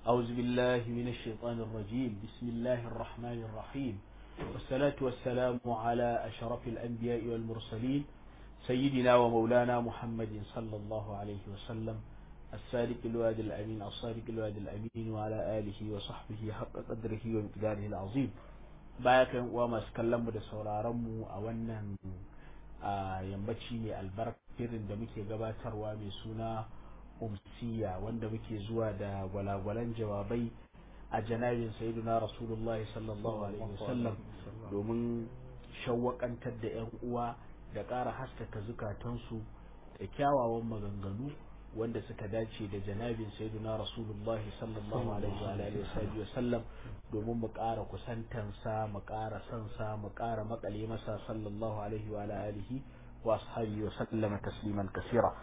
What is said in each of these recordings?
أعوذ بالله من الشيطان الرجيم بسم الله الرحمن الرحيم والصلاة والسلام على أشرف الأنبياء والمرسلين سيدنا ومولانا محمد صلى الله عليه وسلم السالك الواد الأمين الصادق الواد الأمين وعلى آله وصحبه حق قدره ومقداره العظيم bayan wa masu kallon mu da sauraron mu a wannan yammaci mai albarkirin da muke gabatarwa mai suna umsiya wanda muke zuwa da gwalagwalan jawabai a janabin sayyiduna rasulullah sallallahu alaihi wasallam domin shawwakantar da yan uwa da ƙara haskaka zukatansu da kyawawan maganganu wanda suka dace da janabin sayyiduna rasulullahi sallallahu alaihi wa sallam domin mu ƙara kusantansa mu ƙara sansa mu ƙara makale masa sallallahu alaihi wa alihi wa ashabihi wa sallama tasliman kasira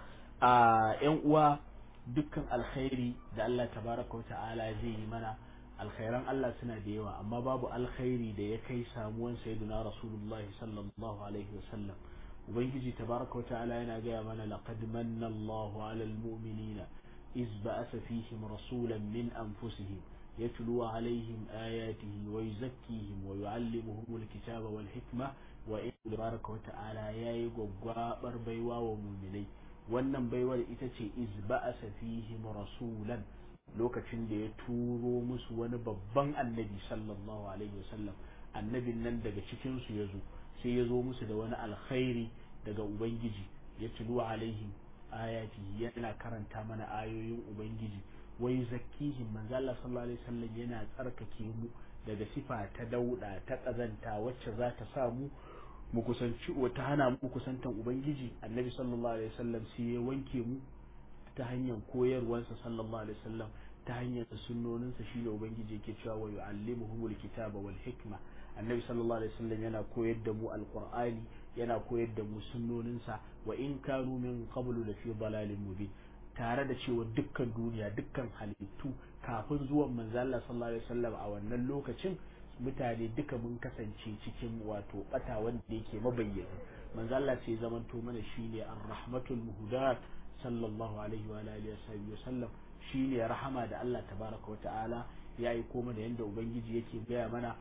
a yan uwa dukkan alkhairi da Allah tabaraka wa ta'ala zai yi mana alkhairan Allah suna da yawa amma babu alkhairi da ya kai samuwan sayyiduna rasulullahi sallallahu alaihi wa sallam ubangiji tabaraka wa ta'ala yana gaya mana laqad manna Allahu 'alal mu'minina iz ba'atha fihim rasulan min anfusihim yatlu 'alayhim ayatihi wa yuzakkihim wa yu'allimuhum al-kitaba wal hikma wa in tabaraka wa ta'ala yayi gwaggwabar baiwa wa mu'minai wannan baiwar ita ce iz ba'atha fihim rasulan lokacin da ya turo musu wani babban annabi sallallahu alaihi wasallam annabin nan daga cikin su yazo sai ya zo musu da wani alkhairi daga ubangiji ya tulu alaihim ayati yana karanta mana ayoyin ubangiji wai zakkihim manzo Allah sallallahu alaihi wasallam yana tsarkake mu daga sifa ta dauda ta kazanta wacce za ta sa mu mu kusanci wata hana mu kusantan ubangiji annabi sallallahu alaihi wasallam sai ya wanke mu ta hanyar koyarwarsa sallallahu alaihi wasallam ta hanyar sunnoninsa shi da ubangiji yake cewa wa yu'allimuhumul kitaba wal hikma annabi sallallahu alaihi wasallam yana koyar da mu alqur'ani yana koyar da mu sunnoninsa wa in kanu min qablu la fi dalalin mubin tare da cewa dukkan duniya dukkan halittu kafin zuwan manzo Allah sallallahu alaihi wasallam a wannan lokacin mutane duka mun kasance cikin wato bata wanda yake mabayyana manzo Allah sai zamanto mana shine ar-rahmatul muhdat sallallahu alaihi wa alihi wasallam shine rahama da Allah tabaraka wa ta'ala ya yi koma da yanda ubangiji yake gaya mana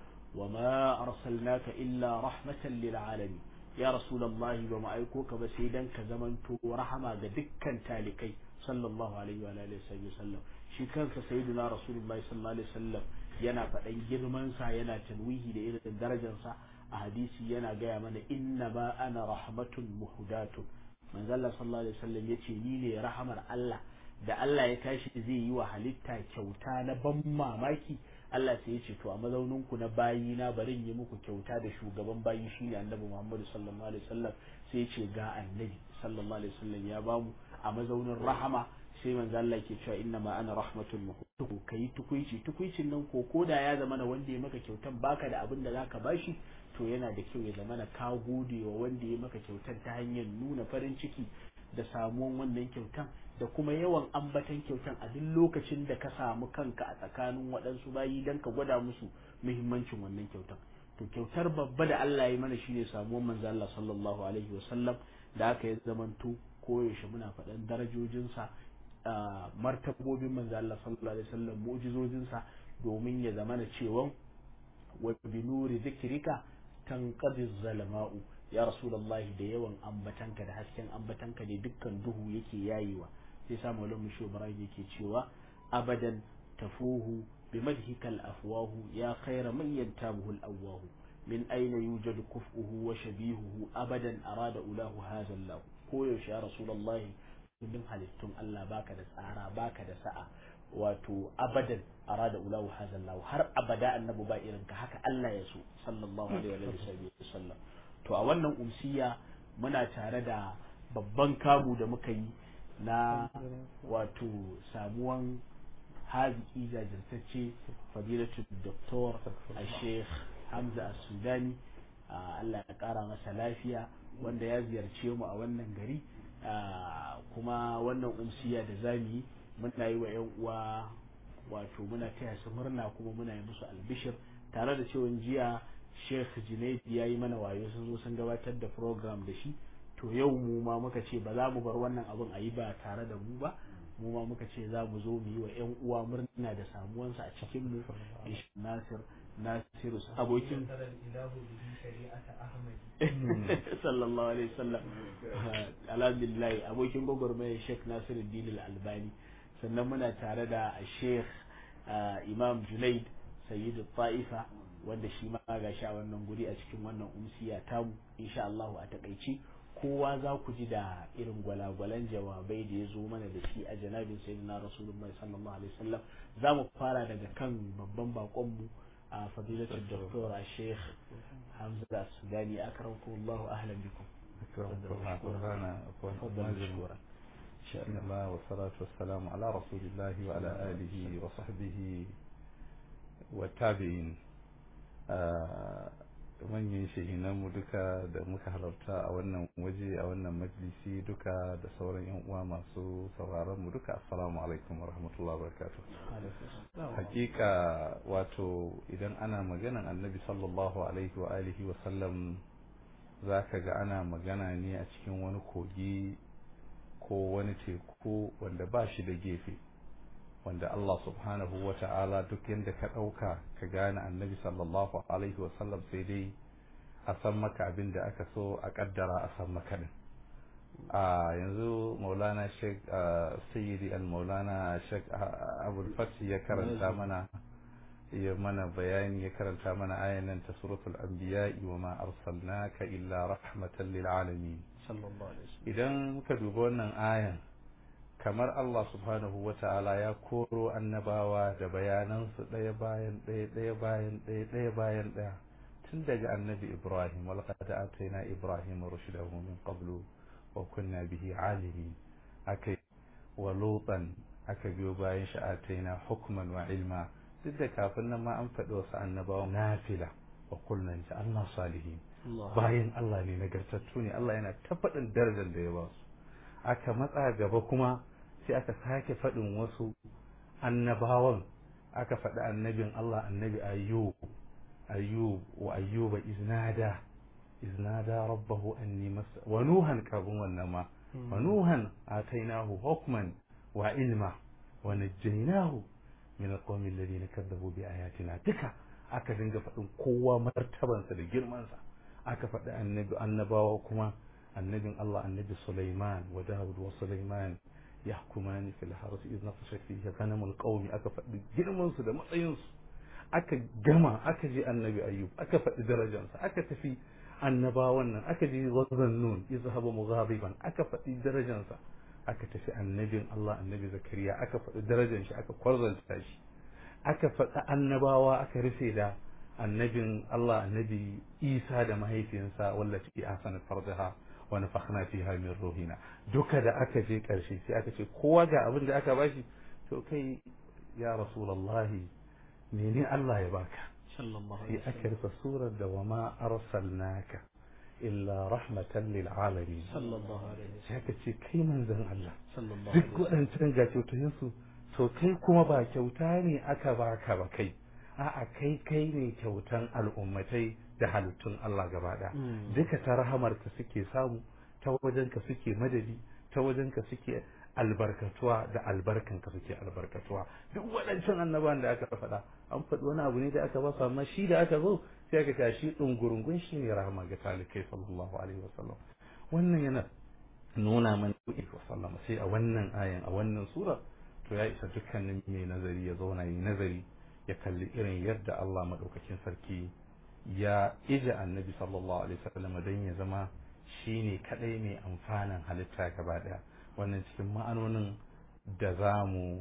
وما أرسلناك إلا رحمة للعالمين يا رسول الله وما أيكوك بسيدا كزمن رحمة دكا تالكي صلى الله عليه وآله وسلم shi kansa sayyidina rasulullahi sallallahu alaihi wasallam yana faɗan girmansa yana tanwihi da irin darajarsa a hadisi yana gaya mana inna ma ana rahmatun muhdatun manzo Allah sallallahu alaihi wasallam yace ni ne rahamar Allah da Allah ya tashi zai yi wa halitta kyauta na ban mamaki Allah sai ya ce to a mazaunin ku na bayi na bari yi muku kyauta da shugaban bayi shine Annabi Muhammad sallallahu alaihi wasallam sai ya ce ga Annabi sallallahu alaihi wasallam ya bamu a mazaunin rahama sai manzo Allah ke cewa inna ma ana rahmatul muhtu kai tukuici tukuicin nan ko koda ya zama na wanda ya maka kyautan baka da abin da zaka bashi to yana da kyau ya zama na ka gode wa wanda ya maka kyautan ta hanyar nuna farin ciki da samuwan wannan kyautan da kuma yawan ambatan kyautan a duk lokacin da ka samu kanka a tsakanin waɗansu bayi don ka gwada musu muhimmancin wannan kyautan to kyautar babba da Allah ya mana shine samuwar manzo Allah sallallahu alaihi wasallam da aka yi zamanto koyaushe muna faɗan darajojinsa martabobin manzo Allah sallallahu alaihi wasallam mu'jizojinsa domin ya zamana cewa wa bi nuri zikrika tanqadi zalama'u ya rasulullahi da yawan ambatanka da hasken ambatanka ne dukkan duhu yake yayewa sai sa maulana musho ibrahim yake cewa abadan tafuhu bi madhikal afwahu ya khayra man yantabuhu al awahu min aina yujadu kuf'uhu wa shabihuhu abadan arada ulahu hadha allah ko yaushe ya rasulullahi dukkan halittun Allah baka da tsara baka da sa'a wato abadan arada ulahu hadha allah har abada annabi ba irin ka haka Allah ya so sallallahu alaihi wa sallam to a wannan umsiya muna tare da babban kamu da muka yi na wato samuwan haziki jajirtacce fadilatu doktor a sheikh hamza sudani allah ya kara masa lafiya wanda ya ziyarce mu a wannan gari kuma wannan umsiya da zamu yi muna yi wa 'yan uwa wato muna taya su murna kuma muna yi musu albishir tare da cewa jiya sheikh junaid ya yi mana wayo sun zo sun gabatar da program da shi to yau mu ma muka ce ba za mu bar wannan abin a yi ba tare da mu ba mu ma muka ce za mu zo mu yi wa 'yan uwa murna da samuwansa a cikin mu nasir nasiru abokin sallallahu alaihi wasallam alhamdulillah abokin gwagwarmaya sheikh nasiru dinil albani sannan muna tare da sheikh imam junaid sayyidu ta'ifa wanda shi ma ga sha wannan guri a cikin wannan umsiya tamu insha Allah a takaici kowa za ku ji da irin gwalagwalan jawabai da ya zo mana da shi a janabin sayyidina rasulullahi sallallahu alaihi wasallam za mu fara daga kan babban bakon mu a fadilatul doktor a sheikh hamza sudani akramkum Allah ahlan bikum شأن الله والصلاة والسلام على رسول الله وعلى آله وصحبه والتابعين manyan shahinanmu duka da muka halarta a wannan waje a wannan majalisi duka da sauran yan uwa masu sauraron mu duka assalamu alaikum wa rahmatullahi wa barakatuh hakika wato idan ana maganan annabi sallallahu alaihi wa alihi wa sallam zaka ga ana magana ne a cikin wani kogi ko wani teku wanda ba shi da gefe wanda Allah subhanahu wa ta'ala duk yadda ka ɗauka ka gane annabi sallallahu alaihi wasallam sai dai a san maka abin da aka so a ƙaddara a san maka din a yanzu maulana sheikh sayyidi al-maulana sheikh abul fati ya karanta mana ya mana bayani ya karanta mana ayan nan ta suratul anbiya wa ma arsalnaka illa rahmatan lil alamin idan muka duba wannan ayan kamar Allah subhanahu wa ta'ala ya koro annabawa da bayanansu ɗaya bayan ɗaya ɗaya bayan ɗaya ɗaya bayan ɗaya tun daga annabi Ibrahim wal qad atayna Ibrahim rushdahu min qablu wa kunna bihi alimin aka wa lutan aka biyo bayan shi atayna hukman wa ilma duk da kafin nan ma an faɗi wasu annabawa nafila wa kulna Allah salihin bayan Allah ne nagartattu ne Allah yana ta faɗin darajar da ya ba su aka matsa gaba kuma sai aka sake faɗin wasu annabawan aka faɗi annabin Allah annabi ayyub ayyub wa ayyuba iznada iznada rabbahu anni mas wa nuhan kabun wannan ma wa nuhan atainahu hukman wa ilma wa najjaynahu min alqawmi alladhina kadzabu bi ayatina duka aka dinga faɗin kowa martabansa da girmansa aka faɗi annabi annabawa kuma annabin Allah annabi Sulaiman wa Dawud wa Sulaiman yahkumani fil harsi idh nafashat fihi ghanamul qaumi aka faɗi girman su da matsayin su aka gama aka je annabi Ayyub aka faɗi darajarsa aka tafi annabawan nan aka je wazannun izhaba mughadiban aka faɗi darajarsa aka tafi annabin Allah annabi Zakariya aka faɗi darajar shi aka kwarzanta shi aka faɗi annabawa aka rufe da annabin Allah annabi Isa da mahaifiyansa wallati ahsanat farjaha wa nafakhna fiha min ruhina duka da aka je karshe sai aka ce kowa ga abin da aka bashi to kai ya rasulullahi mene Allah ya baka sai aka rufe surar da wa ma arsalnaka illa rahmatan lil alamin sai aka ce kai manzon Allah duk waɗancan ga kyautayensu to kai kuma ba kyauta ne aka baka ba kai a'a kai kai ne kyautan al'ummatai da halittun Allah gaba ɗaya duka ta rahamarka suke samu ta wajenka suke madadi ta wajenka suke albarkatuwa da albarkanka suke albarkatuwa duk waɗancan annaban da aka faɗa an faɗi wani abu ne da aka ba su amma shi da aka zo sai aka tashi ɗungurungun shi ne rahama ga talikai sallallahu alaihi wasallam wannan yana nuna mana wasallam sai a wannan ayan a wannan sura to ya isa dukkanin mai nazari ya zauna yi nazari ya kalli irin yadda Allah maɗaukakin sarki ya ije annabi sallallahu alaihi wasallam don ya zama shine kadai mai amfanin halitta gaba daya wannan cikin ma'anonin da zamu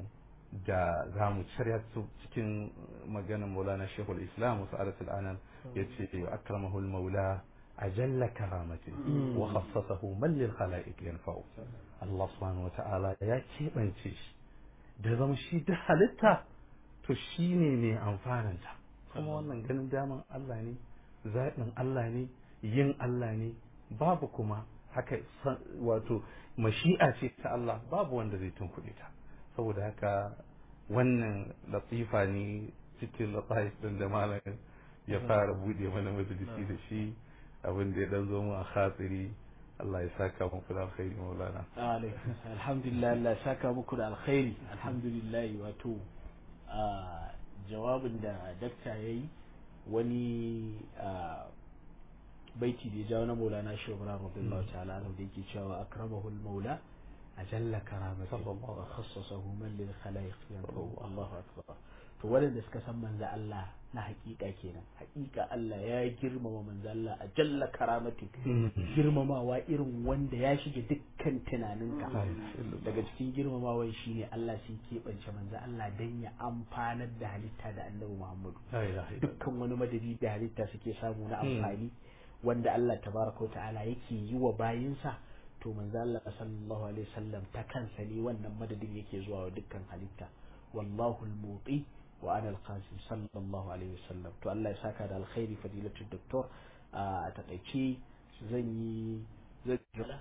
da zamu cire su cikin maganar Maulana Sheikhul Islam Sa'adat al-Anan yace akramahu al-Maula ajalla karamati wa khassasahu man lil khalaiq yanfa'u Allah subhanahu wa ta'ala ya keɓance shi da zama shi da halitta to shi ne mai amfananta kuma wannan ganin daman Allah ne zaɓin Allah ne yin Allah ne babu kuma haka wato mashi'a ce ta Allah babu wanda zai tunkuɗe ta saboda haka wannan latifa ne cikin latif din da malamin ya fara buɗe mana majalisi da shi abin da ya dan zo mu a khatsiri Allah ya saka muku da alkhairi maulana alaikum alhamdulillah Allah ya saka muku da alkhairi alhamdulillah wato a jawabin da dakta yayi wani baiti da ya jawo na maulana shi wa radiyallahu ta'ala anhu da yake cewa akramahu al-maula ajalla karamati wa khassasahu man lil khalaiq yanfa'u Allahu akbar to waɗanda suka san manzo Allah na hakika kenan hakika Allah ya girmama manzo Allah a jalla karamati girmamawa irin wanda ya shige dukkan tunaninka daga cikin girmamawan shine Allah sun keɓance manzo Allah dan ya amfanar da halitta da Annabi Muhammadu dukkan wani madadi da halitta suke samu na amfani wanda Allah tabaraka wa ta'ala yake yi wa bayinsa to manzo Allah sallallahu alaihi wasallam ta kansa ne wannan madadin yake zuwa wa dukkan halitta wallahu al-muti wa ana al-qasim sallallahu alaihi wasallam to Allah ya saka da alkhairi fadilatu doktor a takaice zan yi zan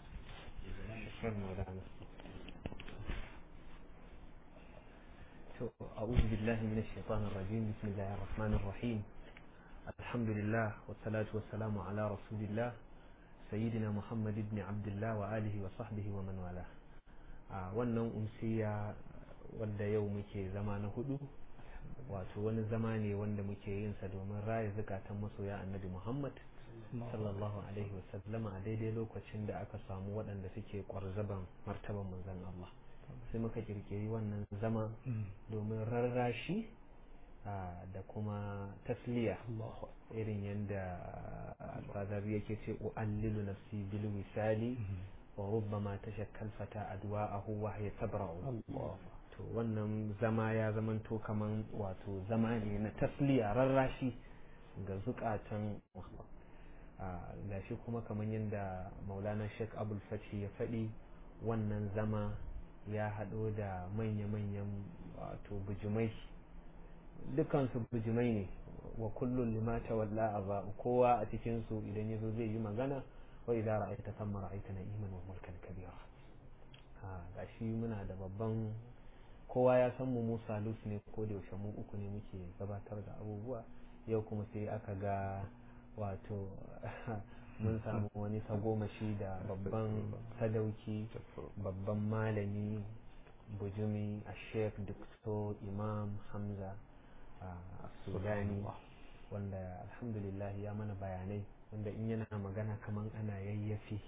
أعوذ بالله من الشيطان الرجيم بسم الله الرحمن الرحيم الحمد لله والصلاة والسلام على رسول الله سيدنا محمد بن عبد الله وآله وصحبه ومن والاه wannan umsiya wanda yau muke zama na hudu wato wani zama ne wanda muke yin sa domin raya zukatan masoya annabi Muhammad sallallahu alaihi wasallam a daidai lokacin da aka samu waɗanda suke kwarzaban martaban manzon Allah sai muka kirkiri wannan zama domin rarrashi da kuma tasliya irin yadda alfazari yake ce u'allilu nafsi bil misali wa rubbama tashakkal fata adwa'ahu wa hiya tabra'u to wannan zama ya zamanto kaman wato zama ne na tasliya rarrashi ga zukatan gashi kuma kaman yadda maulana sheikh abul fathi ya faɗi wannan zama ya haɗo da manya-manyan wato bijimai dukansu bijimai ne wa kullum limata walla aba kowa a cikinsu idan ya zo zai yi magana wa idan ra'aita samma ra'aita na iman wa mulkan kabira ga shi muna da babban kowa ya san mu musa lus ne ko da yaushe mu uku ne muke gabatar da abubuwa yau kuma sai aka ga wato mun samu wani tagomashi da babban sadauki babban malami bujumi a sheikh dr imam hamza a sudani wanda alhamdulillah ya mana bayanai wanda in yana magana kaman ana yayyafi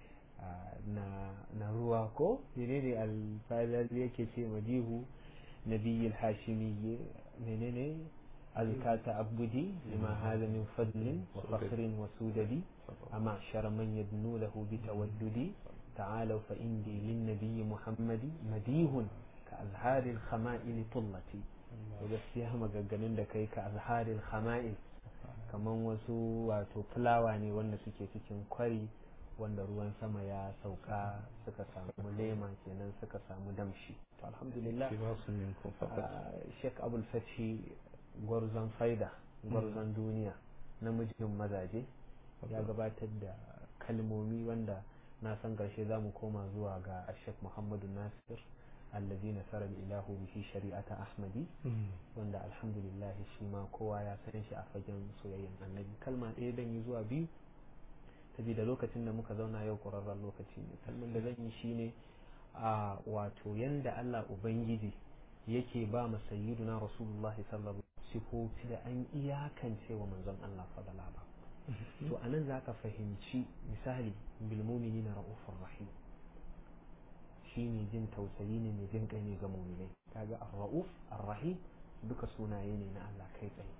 na ruwa ko menene alfadar yake ce madihu nabiyil hashimi menene azkata abudi lima hada min fadlin wa fakhrin wa sudadi amma shara man yadnu lahu bi tawaddudi تعالوا فإني للنبي محمد مديه كأزهار الخمائل طلتي gaskiya maganganun da kai ka azharil khama'il kaman wasu wato fulawa ne wanda suke cikin kwari wanda ruwan sama ya sauka suka samu lema kenan suka samu damshi to alhamdulillah Sheikh Abul Fathi gwarzon faida gwarzon duniya namijin mazaje ya gabatar da kalmomi wanda na san karshe za mu koma zuwa ga Sheikh Muhammadu Nasir allazi nasara ilahu bihi shari'ata ahmadi wanda alhamdulillah shi ma kowa ya san shi a fagen soyayyen annabi kalma ɗaya dan yi zuwa biyu saboda lokacin da muka zauna yau ƙwararren lokaci ne kalman da zan yi shine a wato yanda Allah ubangiji yake ba ma sayyiduna rasulullah sallallahu alaihi sifofi da an iyakance wa manzon Allah fadala ba to anan zaka fahimci misali bil mu'minina ra'ufur rahim shi ne jin tausayi ne mai jin kai ne ga muminai kaga ar-ra'uf ar-rahim duka sunaye ne na Allah kai tsaye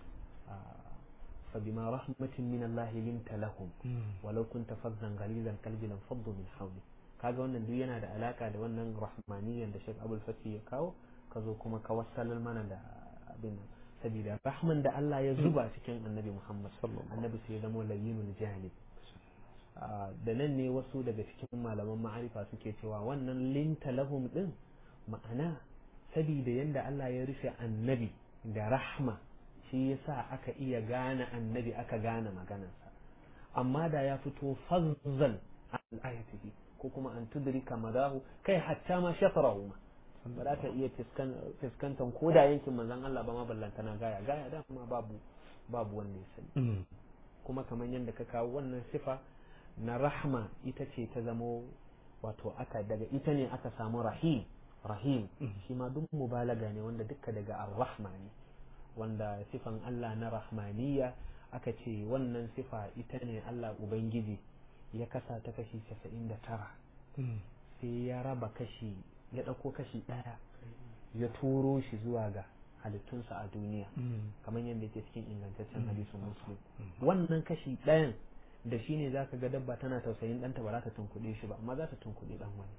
fa bima rahmatin min Allah linta lahum walau kunta fazzan ghalizal qalbi lam faddu min hawli kaga wannan duk yana da alaka da wannan rahmaniyan da Sheikh Abdul Fatih ya kawo ka zo kuma ka wassalar mana da abin nan saboda rahman da Allah ya zuba cikin Annabi Muhammad annabi sai ya zama layyinul janib da nan ne wasu daga cikin malaman ma'arifa suke cewa wannan linta lahum din ma'ana sabida yanda Allah ya rufe annabi da rahma shi yasa aka iya gane annabi aka gane maganarsa amma da ya fito fazzan an ayatihi ko kuma an tudrika madahu kai hatta ma shafarahu ma ba za ka iya fuskantar ko da yankin manzon Allah ba ma ballantana gaya gaya da kuma babu babu wanda ya sani kuma kamar yadda ka kawo wannan sifa na rahma ita ce ta zamo wato aka daga ita ne aka samu rahim rahim shi ma duk mubalaga ne wanda duka daga ar-rahma ne wanda sifan Allah na rahmaniya aka ce wannan sifa ita ne Allah ubangiji ya kasa ta kashi 99 sai ya raba kashi ya ɗauko kashi ɗaya ya turo shi zuwa ga halittunsa a duniya kamar yadda yake cikin ingantaccen hadisin muslim wannan kashi ɗayan da shi ne za ka ga dabba tana tausayin ɗanta ba za ta tunkuɗe shi ba amma za ta tunkuɗe ɗan wani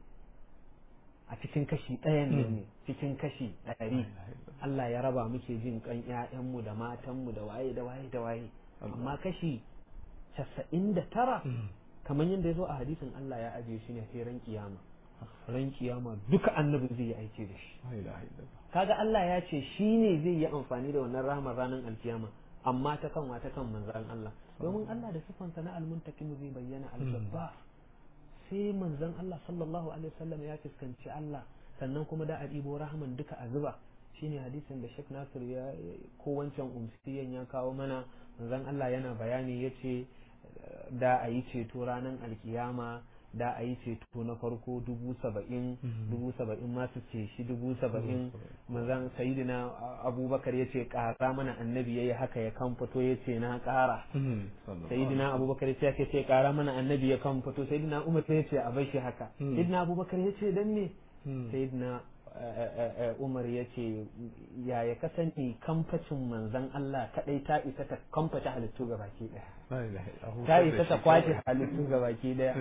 a cikin kashi ɗayan nan ne cikin kashi ɗari Allah ya raba muke jin kan ƴaƴanmu da matanmu da waye da waye da waye amma kashi casa'in da tara kamar yadda ya zo a hadisin Allah ya ajiye shi ne sai ran kiyama ran kiyama duka annabi zai yi aiki da shi kaga Allah ya ce shi ne zai yi amfani da wannan rahmar ranar alkiyama amma ta kan ta kan manzan Allah domin Allah da sifansa na almuntakim zai bayyana al-jabbar sai manzan Allah sallallahu alaihi wasallam ya fuskanci Allah sannan kuma da a ɗibo rahman duka a zuba shine hadisin da Sheikh Nasir ya ko wancan umsiyan ya kawo mana manzan Allah yana bayani yace da a yi ceto ranar alkiyama da a yi ceto na farko dubu saba'in dubu saba'in masu ce shi dubu saba'in mazan sayidina abubakar ya ce ƙara mana annabi ya yi haka ya kan fito ya ce na ƙara sayidina abubakar ya ce ce ƙara mana annabi ya kan fito sayidina umar ya ce a bai shi haka sayidina abubakar ya ce dan ne sayidina umar ya ce ya ya kasance kamfacin manzan Allah kadai ta isa ta kamfata halittu ga baki daya ta isa ta kwashe halittu ga baki daya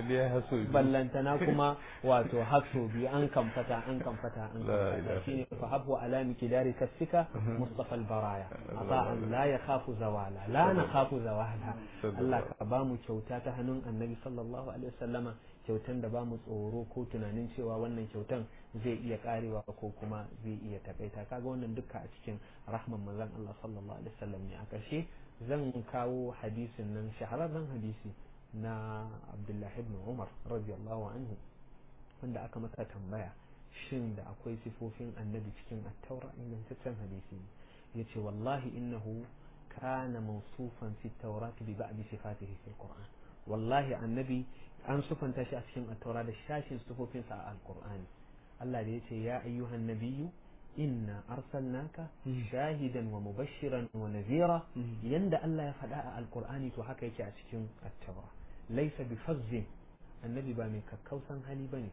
ballantana kuma wato haso biyu an kamfata an kamfata an kamfata shine fa habu alami kidari kasika mustafa albaraya asa an la ya khafu zawala la na khafu zawala Allah ka ba mu kyauta ta hannun annabi sallallahu alaihi wasallama kyautan da ba mu tsoro ko tunanin cewa wannan kyautan zai iya karewa ko kuma zai iya takaita kaga wannan duka a cikin rahman manzon Allah sallallahu alaihi wasallam ne a ƙarshe zan kawo hadisin nan shahararren hadisi na Abdullah ibn Umar radiyallahu anhu wanda aka masa tambaya shin da akwai sifofin annabi cikin at-taura ingantaccen hadisi yace wallahi innahu kana mawsufan fi at-taurat bi ba'd sifatihi fi al-Qur'an wallahi annabi an sufanta shi a cikin attaura da shashin sufofinsa a alkur'ani Allah da ya ce ya ayyuhan nabiyyu inna arsalnaka shahidan wa mubashiran wa nazira yanda Allah ya faɗa a alkur'ani to haka yake a cikin attaura laisa bi fazzin annabi ba mai kakkausan hali bane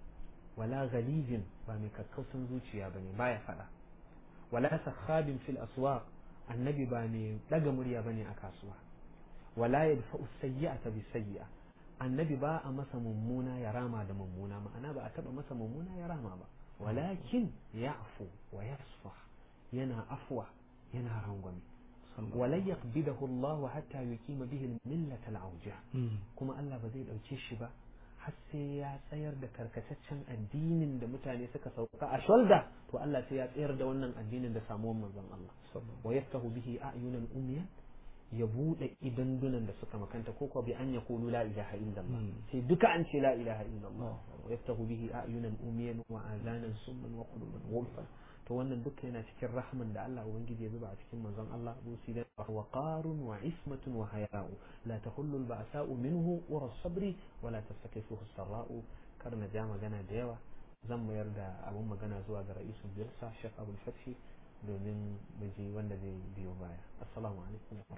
wala ghalizin ba mai kakkausan zuciya bane baya faɗa wala sakhabin fil aswaq annabi ba mai daga murya bane a kasuwa wala yadfa'u sayyi'ata bis sayyi'a annabi ba a masa mummuna ya rama da mummuna ma'ana ba a taba masa mummuna ya rama ba walakin ya'fu wa yasfa yana afwa yana rangwame walan yaqbidahu Allah hatta yuqima bihi al-millata al-awja kuma Allah ba zai dauke shi ba har sai ya tsayar da karkataccen addinin da mutane suka sauka a shoulder to Allah sai ya tsayar da wannan addinin da samuwar manzon Allah wa yaftahu bihi a'yunan umyan ya bude idandunan da suka makanta ko ko bi an ya kulu la ilaha illallah sai duka an ce la ilaha illallah wa yaftahu bihi a'yunan umiyan wa azanan summan wa quluban ghulfan to wannan duka yana cikin rahman da Allah ubangiji ya zuba a cikin manzon Allah busi da wa qarun wa ismatun wa haya'u la tahullu al-ba'sa'u minhu wa as-sabri wa la tastakifuhu as-sarra'u kar na ja magana da yawa zan mayar da abun magana zuwa ga ra'isul birsa Sheikh Abdul Fathi domin miji wanda zai biyo baya assalamu alaikum wa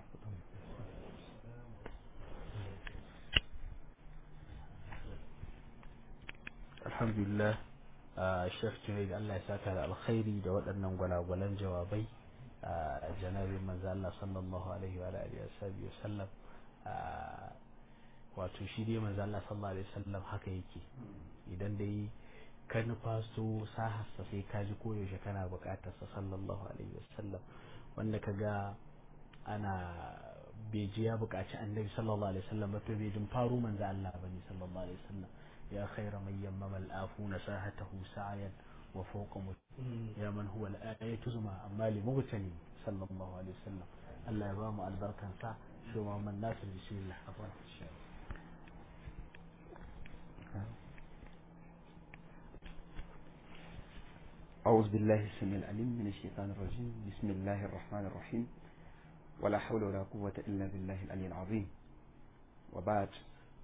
alhamdulillah shek junaid Allah ya saka da alkhairi da waɗannan gwalagwalan jawabai a janabin manzo Allah sallallahu alaihi wa alihi wa sallam wato shi dai manzo Allah sallallahu alaihi wasallam haka yake idan dai ka nufaso sahasta sai ka ji koyaushe kana bukatar sa sallallahu alaihi wasallam wanda ka ga ana bai ji ya bukaci annabi sallallahu alaihi wasallam ba to bai jin faru manzo Allah bane sallallahu alaihi wasallam ya khaira man yammama al-afuna sahatahu sa'yan wa fawqa ya man huwa al-ayatu zuma amma li mubtali sallallahu alaihi wasallam Allah ya ba mu albarkan sa shi ma man nasir bismillah afwan أعوذ بالله السميع العليم من الشيطان الرجيم بسم الله الرحمن الرحيم ولا حول ولا قوة إلا بالله العلي العظيم وبعد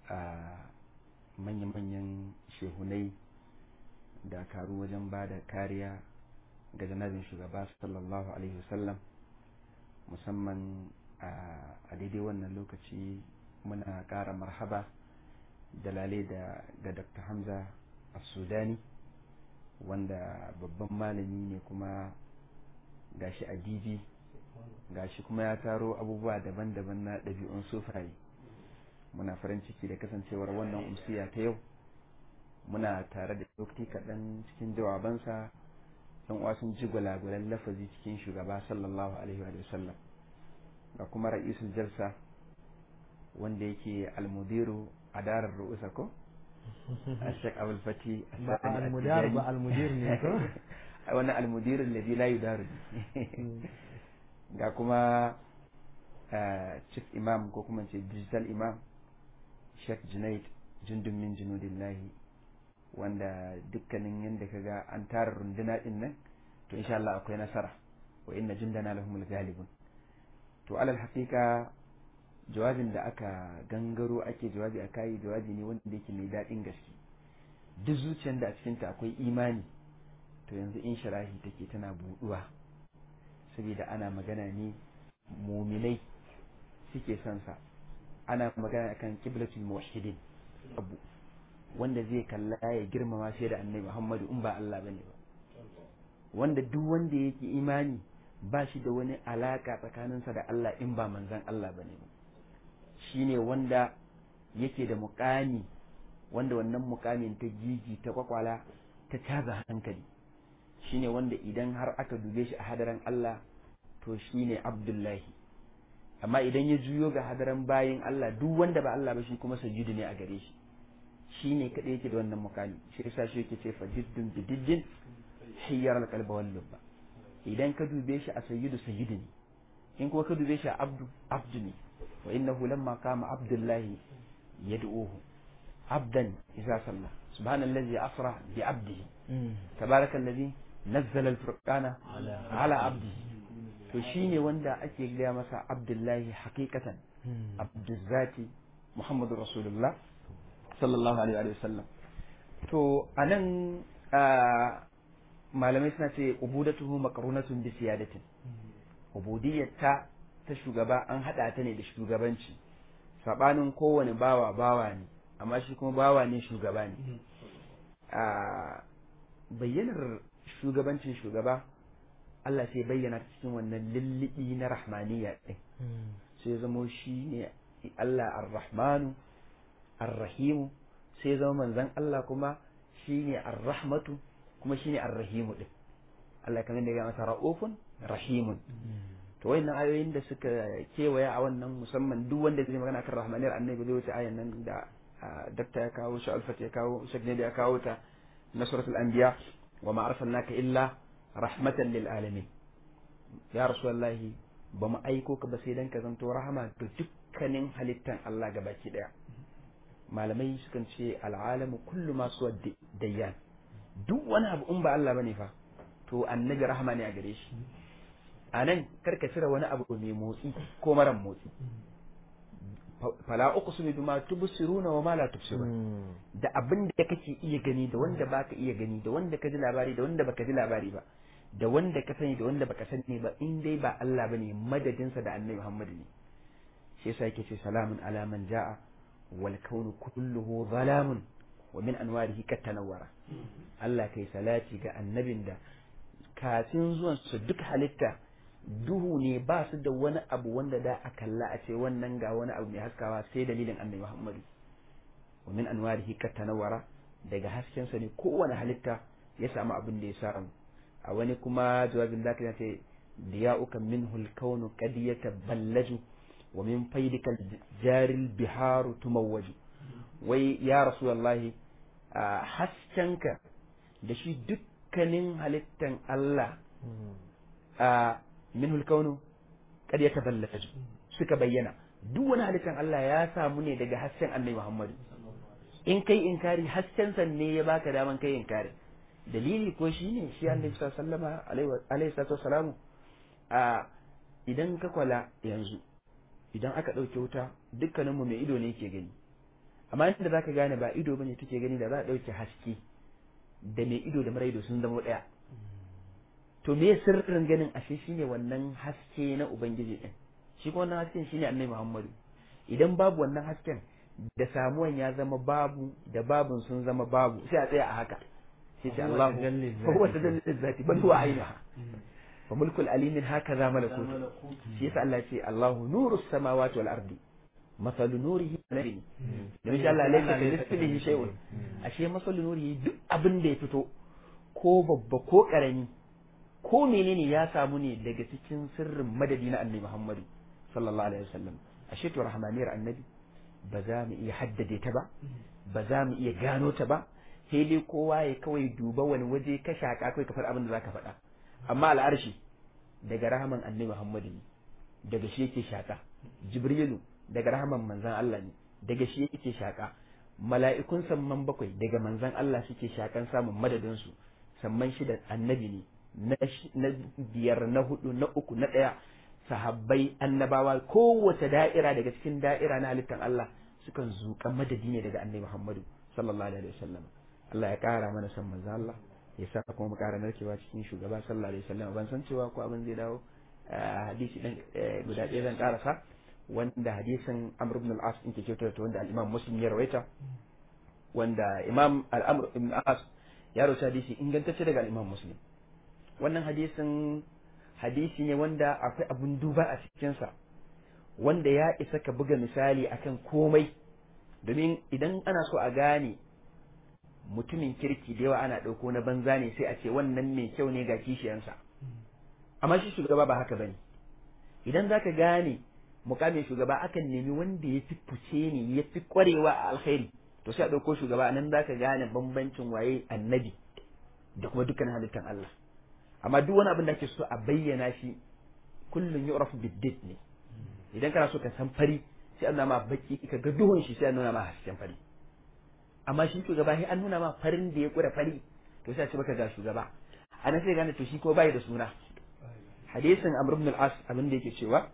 manya-manyan shehunai da karu wajen ba da kariya ga janabin shugaba sallallahu alaihi wasallam musamman a daidai wannan lokaci muna ƙara marhaba da lale da ga dr hamza a sudani wanda babban malami ne kuma gashi a db gashi kuma ya taro abubuwa daban-daban na ɗabi'un sufaye muna farin ciki da kasancewar wannan umsiya ta yau muna tare da lokaci kaɗan cikin jawabansa yan uwa sun ji gwalagwalan lafazi cikin shugaba sallallahu alaihi wa sallam ga kuma ra'isul jalsa wanda yake almudiru a darar ru'usa ko a shek abul fati ba almudar ba almudir ne ko wani almudir alladhi la yudaru ga kuma chief imam ko kuma ce digital imam Sheikh Junaid jundun min junudillahi wanda dukkanin yadda kaga an tara runduna din nan to insha Allah akwai nasara wa inna jundana lahumul galibun to alal haqiqa jawabin da aka gangaro ake jawabi a kai jawabi ne wanda yake mai daɗin gaske duk zuciyar da a cikinta akwai imani to yanzu in sharahi take tana buɗuwa saboda ana magana ne muminai suke son sa ana magana akan qiblatul muwahhidin abu wanda zai kalla ya girmama shi da annabi Muhammadu in ba Allah bane ba wanda duk wanda yake imani ba shi da wani alaka tsakaninsa da Allah in ba manzon Allah bane ba shine wanda yake da muƙami wanda wannan muƙamin ta gigi ta kwakwala ta caza hankali shine wanda idan har aka dube shi a hadaran Allah to shine Abdullahi amma idan ya juyo ga hadaran bayin Allah duk wanda ba Allah ba shi kuma sajudu ne a gare shi shi ne kaɗai yake da wannan mukami shi yasa shi yake ce fajiddun bididdin hiyyar alqalba wal lubba idan ka dube shi a sayyidu sayyidu ne in kuma ka dube shi a abdu abdu ne wa innahu lamma qama abdullahi yad'uhu abdan idza salla subhanallazi asra bi abdihi tabarakallazi nazzala al-furqana ala abdihi to shi ne wanda ake gaya masa abdullahi hakikatan abdullati muhammadu rasulullah sallallahu alaihi wa sallam to a nan malamai suna ce ubudatuhu makarunatun bi siyadatin ubudiyyata ta shugaba an hada ta ne da shugabanci sabanin kowane bawa bawa ne amma shi kuma bawa ne shugaba ne bayyanar shugabancin shugaba Allah sai bayyana cikin wannan lullubi na rahmaniya ɗin sai zamo shi ne Allah ar-rahmanu ar-rahimu sai zama manzan Allah kuma shi ne ar-rahmatu kuma shi ne ar-rahimu ɗin Allah kamar da ya masa ra'ufun rahimun to wayannan ayoyin da suka kewaya a wannan musamman duk wanda zai magana kan rahmaniyar annabi zai wuce ayan nan da dakta ya kawo shi alfat ya kawo shek ya kawo ta na suratul anbiya wa ma arsalnaka illa rahmatan lil alamin ya rasulullahi ba mu aiko ka ba sai dan ka zanto rahama ga dukkanin halittan Allah gabaki daya malamai sukan ce al'alamu kullu ma suwa dayyan duk wani abu in ba Allah bane fa to annabi rahama ne a gare shi anan karka cire wani abu mai motsi ko maran motsi fala uqsimu bima tubsiruna wa ma la tubsirun da abin da kake iya gani da wanda baka iya gani da wanda ka ji labari da wanda baka ji labari ba da wanda ka sani da wanda baka sani ba in dai ba Allah bane madadin sa da Annabi Muhammad ne shi yasa yake ce salamun ala man jaa wal kaunu kulluhu zalamun wa min anwarihi katanawara Allah kai salati ga annabin da kafin zuwan su duk halitta duhu ne ba su da wani abu wanda da a kalla a ce wannan ga wani abu mai haskawa sai dalilin annabi Muhammadu wa min anwarihi katanawara daga hasken sa ne kowane halitta ya samu abin da ya samu a wani kuma jawabin zaka ya ce diya'uka minhu al-kawn qad yataballaju wa min faydika jaril biharu tumawwaju wai ya rasulullahi haskenka da shi dukkanin halittan Allah a minhul kaunu kad ya taballaju suka bayyana duk wani halittar Allah ya samu ne daga hasken Annabi Muhammad in kai inkari hasken san ne ya baka daman kai inkari dalili ko shine shi Annabi sallallahu alaihi wasallam a idan ka kwala yanzu idan aka ɗauke wuta dukkaninmu mai ido ne ke gani amma inda zaka gane ba ido bane take gani da za a dauke haske da mai ido da mara ido sun zama daya to me sirrin ganin ashe shine wannan haske na ubangiji din shi kuma wannan hasken shine annabi Muhammadu idan babu wannan hasken da samuwan ya zama babu da babun sun zama babu sai a tsaya a haka sai ce Allah fa huwa tadallil zati bal huwa ainaha fa mulkul alimin hakaza malakut shi yasa Allah ce Allahu nurus samawati wal ardi masalu nurihi nabi da insha Allah laysa kamithlihi shay'un ashe masalu nurihi duk abin da ya fito ko babba ko karami ko menene ya samu ne daga cikin sirrin madadi na annabi Muhammadu sallallahu alaihi wasallam ashe to rahmaniyar annabi ba za mu iya haddade ta ba ba za mu iya gano ta ba sai dai kowa ya kawai duba wani waje ka shaka kai ka faɗa abin da zaka faɗa amma al'arshi daga rahaman annabi Muhammadu ne daga shi yake shaka jibrilu daga rahaman manzan Allah ne daga shi yake shaka mala'ikun samman bakwai daga manzan Allah suke shakan samun madadin su samman shi da annabi ne na biyar na hudu na uku na ɗaya sahabbai annabawa kowace da'ira daga cikin da'ira na halittar Allah sukan zuƙa madadi ne daga annabi Muhammadu sallallahu alaihi wasallam Allah ya ƙara mana san manzo Allah ya sa kuma mu ƙara narkewa cikin shugaba sallallahu alaihi wasallam ban san cewa ko abin zai dawo hadisi dan guda ɗaya zan ƙarasa wanda hadisin Amr ibn al-As in ke kyautar ta wanda al-Imam Muslim ya rawaita wanda Imam al-Amr ibn al-As ya rawaita hadisi ingantacce daga al-Imam Muslim wannan hadisin hadisi ne wanda akwai abun duba a cikinsa wanda ya isa ka buga misali akan komai domin idan ana so a gane mutumin kirki da yawa ana ɗauko na banza ne sai a ce wannan mai kyau ne ga kishiyansa amma shi shugaba ba haka bane idan zaka gane mukamin shugaba akan nemi wanda ya fi fice ne ya fi kwarewa a alkhairi to sai a ɗauko shugaba nan zaka gane bambancin waye annabi da kuma dukkan halittan Allah amma duk wani abin da ake so a bayyana shi kullum yu'rafu biddit ne idan kana so ka san fari sai an nuna ma baki ka ga duhun shi sai an nuna ma hasken fari amma shi shugaba sai an nuna ma farin da ya kura fari to sai a ce maka ga shugaba anan sai gane to shi ko bai da suna hadisin amr ibn al-as abin da yake cewa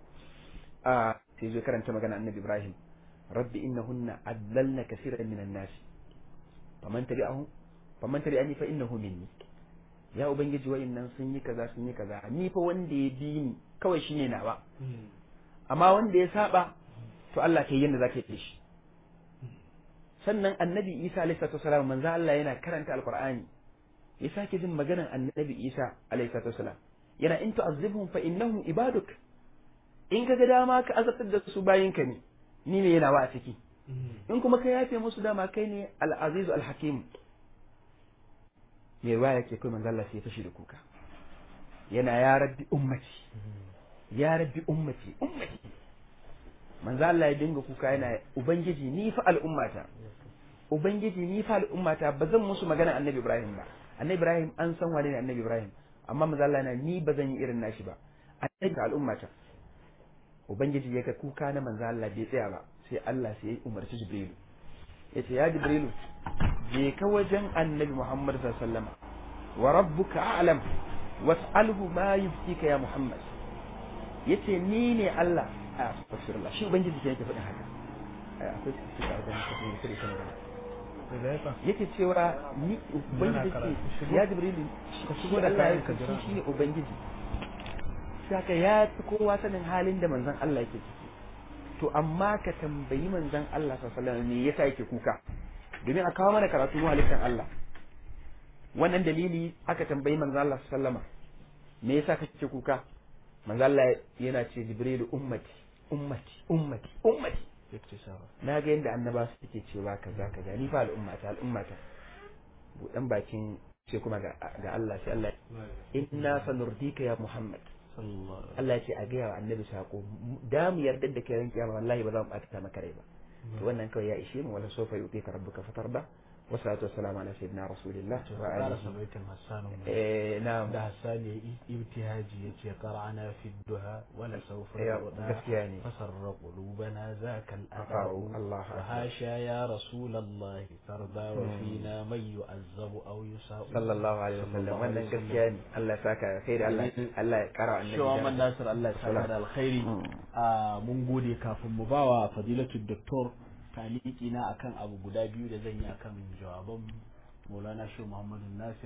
a sai zo karanta magana annabi ibrahim rabbi innahunna adlalna kaseeran minan nas faman tabi'ahu faman tabi'ani fa innahu minni ya ubangiji wa'annan sun yi kaza sun yi kaza ni fa wanda ya bi ni kawai shine nawa amma wanda ya saba to Allah kai yanda zaka yi shi sannan annabi Isa alaihi salatu wasalam manzo Allah yana karanta alqur'ani ya sake jin maganar annabi Isa alaihi salatu wasalam yana in tu'azzibhum fa innahum ibaduk in kaga dama ka azabtar da su bayinka ne ni ne yana wa a ciki in kuma ka yafe musu dama kai ne al-aziz al-hakim mai ruwa yake kai manzo Allah sai ya fashi da kuka yana ya rabbi ummati ya rabbi ummati ummati manzo Allah ya dinga kuka yana ubangiji ni fa al'ummata ubangiji ni fa al'ummata ba zan musu magana annabi Ibrahim ba annabi Ibrahim an san wane ne annabi Ibrahim amma manzo Allah yana ni ba zan yi irin nashi ba annabi al'ummata ubangiji ya ga kuka na manzo Allah bai tsaya ba sai Allah sai ya umarci Jibrilu yace ya Jibrilu je ka wajen annabi Muhammad sallallahu alaihi wasallam wa rabbuka a'lam was'alhu ma yubkika ya Muhammad yace ni ne Allah a astaghfirullah shi ubangiji ke yake faɗin haka akwai suka da kafin kire kan gaba yake cewa ni ubangiji ce ya Jibrilu ka shigo da kayan ka shi ne ubangiji saka ya fi kowa sanin halin da manzon Allah yake ciki to amma ka tambayi manzon Allah sallallahu alaihi wasallam me yasa yake kuka domin a kawo mana karatu mu halittar Allah wannan dalili aka tambayi manzo Allah sallama me yasa kake kuka manzo Allah yana ce jibrilu ummati ummati ummati ummati na ga yadda annaba suke cewa kaza kaza ni fa al'ummata al'ummata budan bakin ce kuma ga Allah sai Allah inna sanurdika ya Muhammad Allah ya ce a gaya wa annabi sako da mu yarda da kai ran kiyama wallahi ba za mu ɓata maka rai ba to wannan kawai ya ishe mu wala sofa yuti ka rabbuka fatarda wa salatu wassalamu ala sayyidina rasulillah wa alihi baitin hassan eh na'am da hassan ya ibtihaji yace qara'ana fi duha wala sawfa Eh, yuda gaskiya ne. fasarra qulubana zaka Afa'u, al-afa'u Allah wa hasha ya rasulullah tarda wa fina man yu'azzabu aw yusa'u sallallahu alaihi wasallam wannan gaskiya ne Allah ya saka kai da Allah Allah ya kara annabi Shawa da- man Nasir Allah ya saka da alkhairi a mun gode kafin mu bawa fadilatu doktor taliki na akan abu guda biyu da zan yi akan jawaban Maulana Shehu Muhammadu Nasir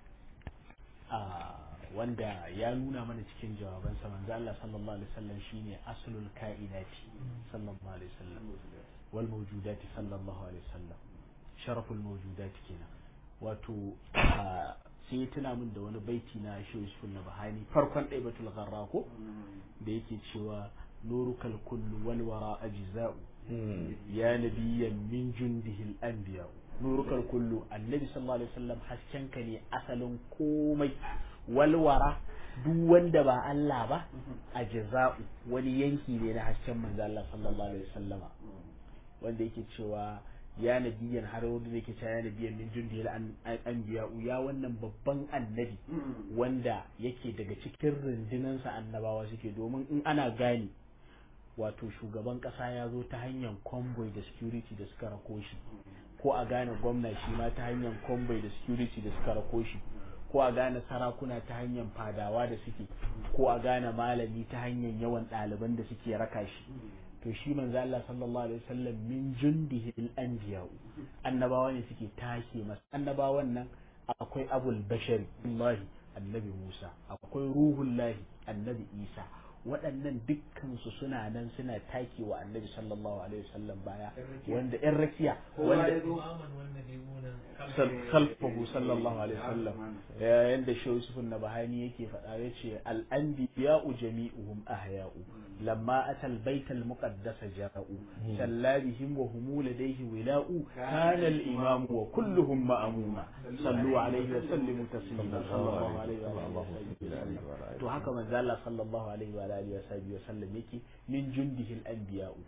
a wanda ya nuna mana cikin jawabansa manzo Allah sallallahu alaihi wasallam shine aslul kainati sallallahu alaihi wasallam wal mawjudati sallallahu alaihi wasallam sharaful mawjudati kenan wato sai tuna min da wani baiti na Shehu Yusuf Nabhani farkon Daibatul Gharra ko da yake cewa nurukal kullu wal wara ajza'u ya nabiyyan min jundihi al anbiya nurukal kullu annabi sallallahu alaihi wasallam haskenka ne asalin komai walwara duk wanda ba Allah ba a jaza'u wani yanki ne na hasken manzo Allah sallallahu alaihi wasallama wanda yake cewa ya nabiyan har wanda yake cewa ya nabiyan min jundi anbiya ya wannan babban annabi wanda yake daga cikin rundunansa annabawa suke domin in ana gane wato shugaban kasa ya zo ta hanyar convoy da security da suka rako shi ko a gane gwamna shi ma ta hanyar convoy da security da suka rako shi ko a gane sarakuna ta hanyar fadawa da suke ko a gane malami ta hanyar yawan ɗaliban da suke raka shi to shi manzo Allah sallallahu alaihi wasallam min jundihi al-anbiya annabawa ne suke take masa annabawan nan akwai abul bashari Allah annabi Musa akwai ruhullahi annabi Isa waɗannan dukkansu suna nan suna take wa annabi sallallahu alaihi wasallam baya wanda yan rakiya wanda khalfahu sallallahu alaihi wasallam yanda shi Yusuf Nabahani yake faɗa yace al anbiya'u jami'uhum ahya'u lamma atal bait al muqaddas ja'u sallabihim wa hum ladayhi wila'u kana al imam wa kulluhum ma'muma sallu alaihi wa sallimu taslima sallallahu alaihi wa sallam to haka manzo Allah sallallahu alaihi wa alihi wa sahbihi wa sallam yake min jundihi al anbiya'u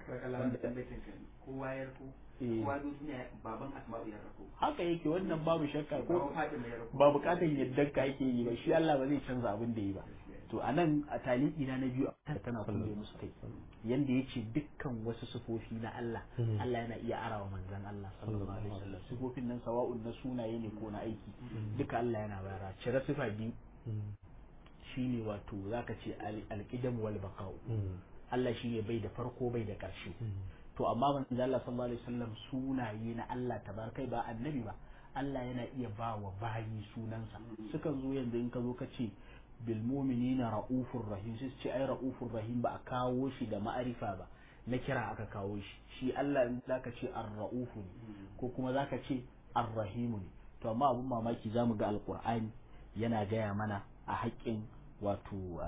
kowa ya rako kowa duniya baban asma'u ya rako haka yake wannan babu shakka ko ba bukatan yadda ka yake yi ba shi Allah ba zai canza abin da yi ba to anan a taliki na na biyu a tana kulle musu kai yanda yace dukkan wasu sifofi na Allah Allah yana iya arawa manzon Allah sallallahu alaihi wasallam sifofin nan sawa'un na sunaye ne ko na aiki duka Allah yana bayara cire sifa biyu shine wato zaka ce al-qidam wal baqa'u Allah shine bai da farko bai da ƙarshe to amma manzo Allah sallallahu alaihi wasallam sunaye na Allah tabarkai ba annabi ba Allah yana iya ba wa bayi sunansa sukan zo yanzu in ka zo ka ce bil mu'minina raufur rahim sai ce ai raufur rahim ba a kawo shi da ma'arifa ba na kira aka kawo shi shi Allah in zaka ce ar-raufu ne ko kuma zaka ce ar-rahimu ne to amma abun mamaki zamu ga alqur'ani yana gaya mana a haƙƙin wato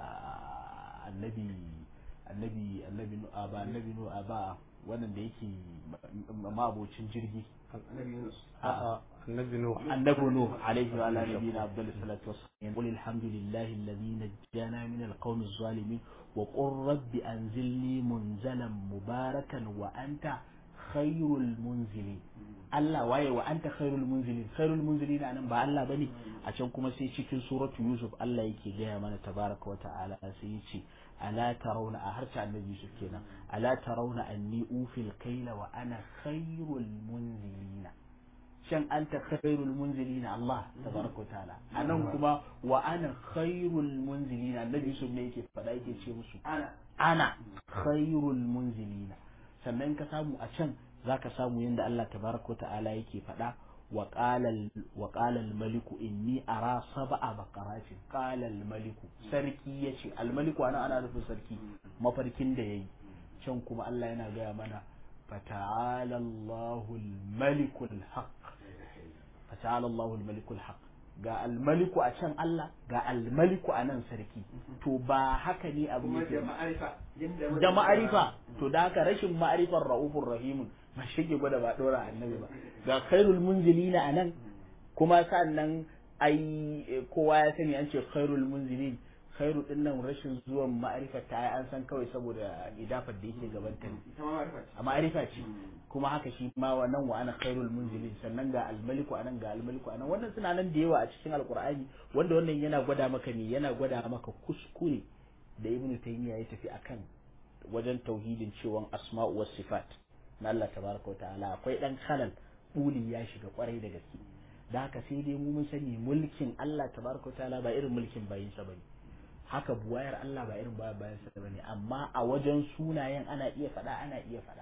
annabi annabi annabi ba annabi nu ba wannan da yake mabocin jirgi annabi nuh annabi nuh alaihi wa ala nabiyina abdul salatu wassalam qul alhamdulillahi alladhi najjana min alqawmi adh-dhalimin wa qur rabbi anzilni munzalan mubarakan wa anta khairul munzilin Allah waye wa anta khairul munzilin khairul munzilin anan ba Allah bane a can kuma sai cikin suratu yusuf Allah yake gaya mana tabaraka wa ta'ala sai yace ala tarawna a harta annabi yusuf kenan ala tarawna anni ufil kaila wa ana khairul munzilin shan anta khairul munzilin Allah tabaraka wa ta'ala anan kuma wa ana khairul munzilin annabi yusuf ne yake fada yake ce musu ana ana khairul munzilin sannan ka samu a can zaka samu yadda Allah tabaraka ta'ala yake faɗa wa qala al-maliku inni ara sab'a baqaratin qala al-maliku sarki yace al-maliku ana ana nufin sarki mafarkin da yayi can kuma Allah yana gaya mana fata'ala Allahu al-maliku al-haq fata'ala Allahu al-maliku al-haq ga almaliku a can Allah ga almaliku a nan sarki to ba haka ne abu yake da ma'arifa to da haka rashin ma'arifar ra'ufur rahimun ba shi ke gwada ba dora annabi ba ga khairul munzilina a nan kuma sannan ai kowa ya sani an ce khairul munzilin khairu din nan rashin zuwan ma'arifa ta an san kawai saboda idafar da yake gaban ta a ma'arifa ce kuma haka shi ma wannan wa ana khairul munzilin sannan ga almaliku anan ga almaliku anan wannan suna nan da yawa a cikin alqur'ani wanda wannan yana gwada maka ne yana gwada maka kuskure da ibnu taymiya ya tafi akan wajen tauhidin cewa asma'u was sifat na Allah tabaraka wa ta'ala akwai dan halal buli ya shiga kwarai da gaske da haka sai dai mu mun sani mulkin Allah tabaraka wa ta'ala ba irin mulkin bayinsa bane haka buwayar Allah ba irin baya bayan sa bane amma a wajen sunayen ana iya faɗa ana iya faɗa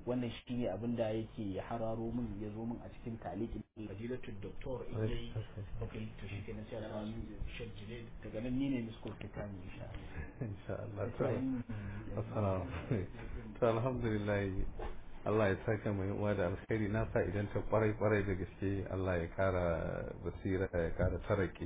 wannan shine abin da yake hararo min ya zo min a cikin talikin fadilatul doktor in dai okay to shi kenan sai a samu shek jile daga nan ni ne miskul kitani insha insha Allah to assalamu to alhamdulillah Allah ya saka mai uwa da alkhairi na sa idan ta kwarai kwarai da gaske Allah ya kara basira ya kara tarake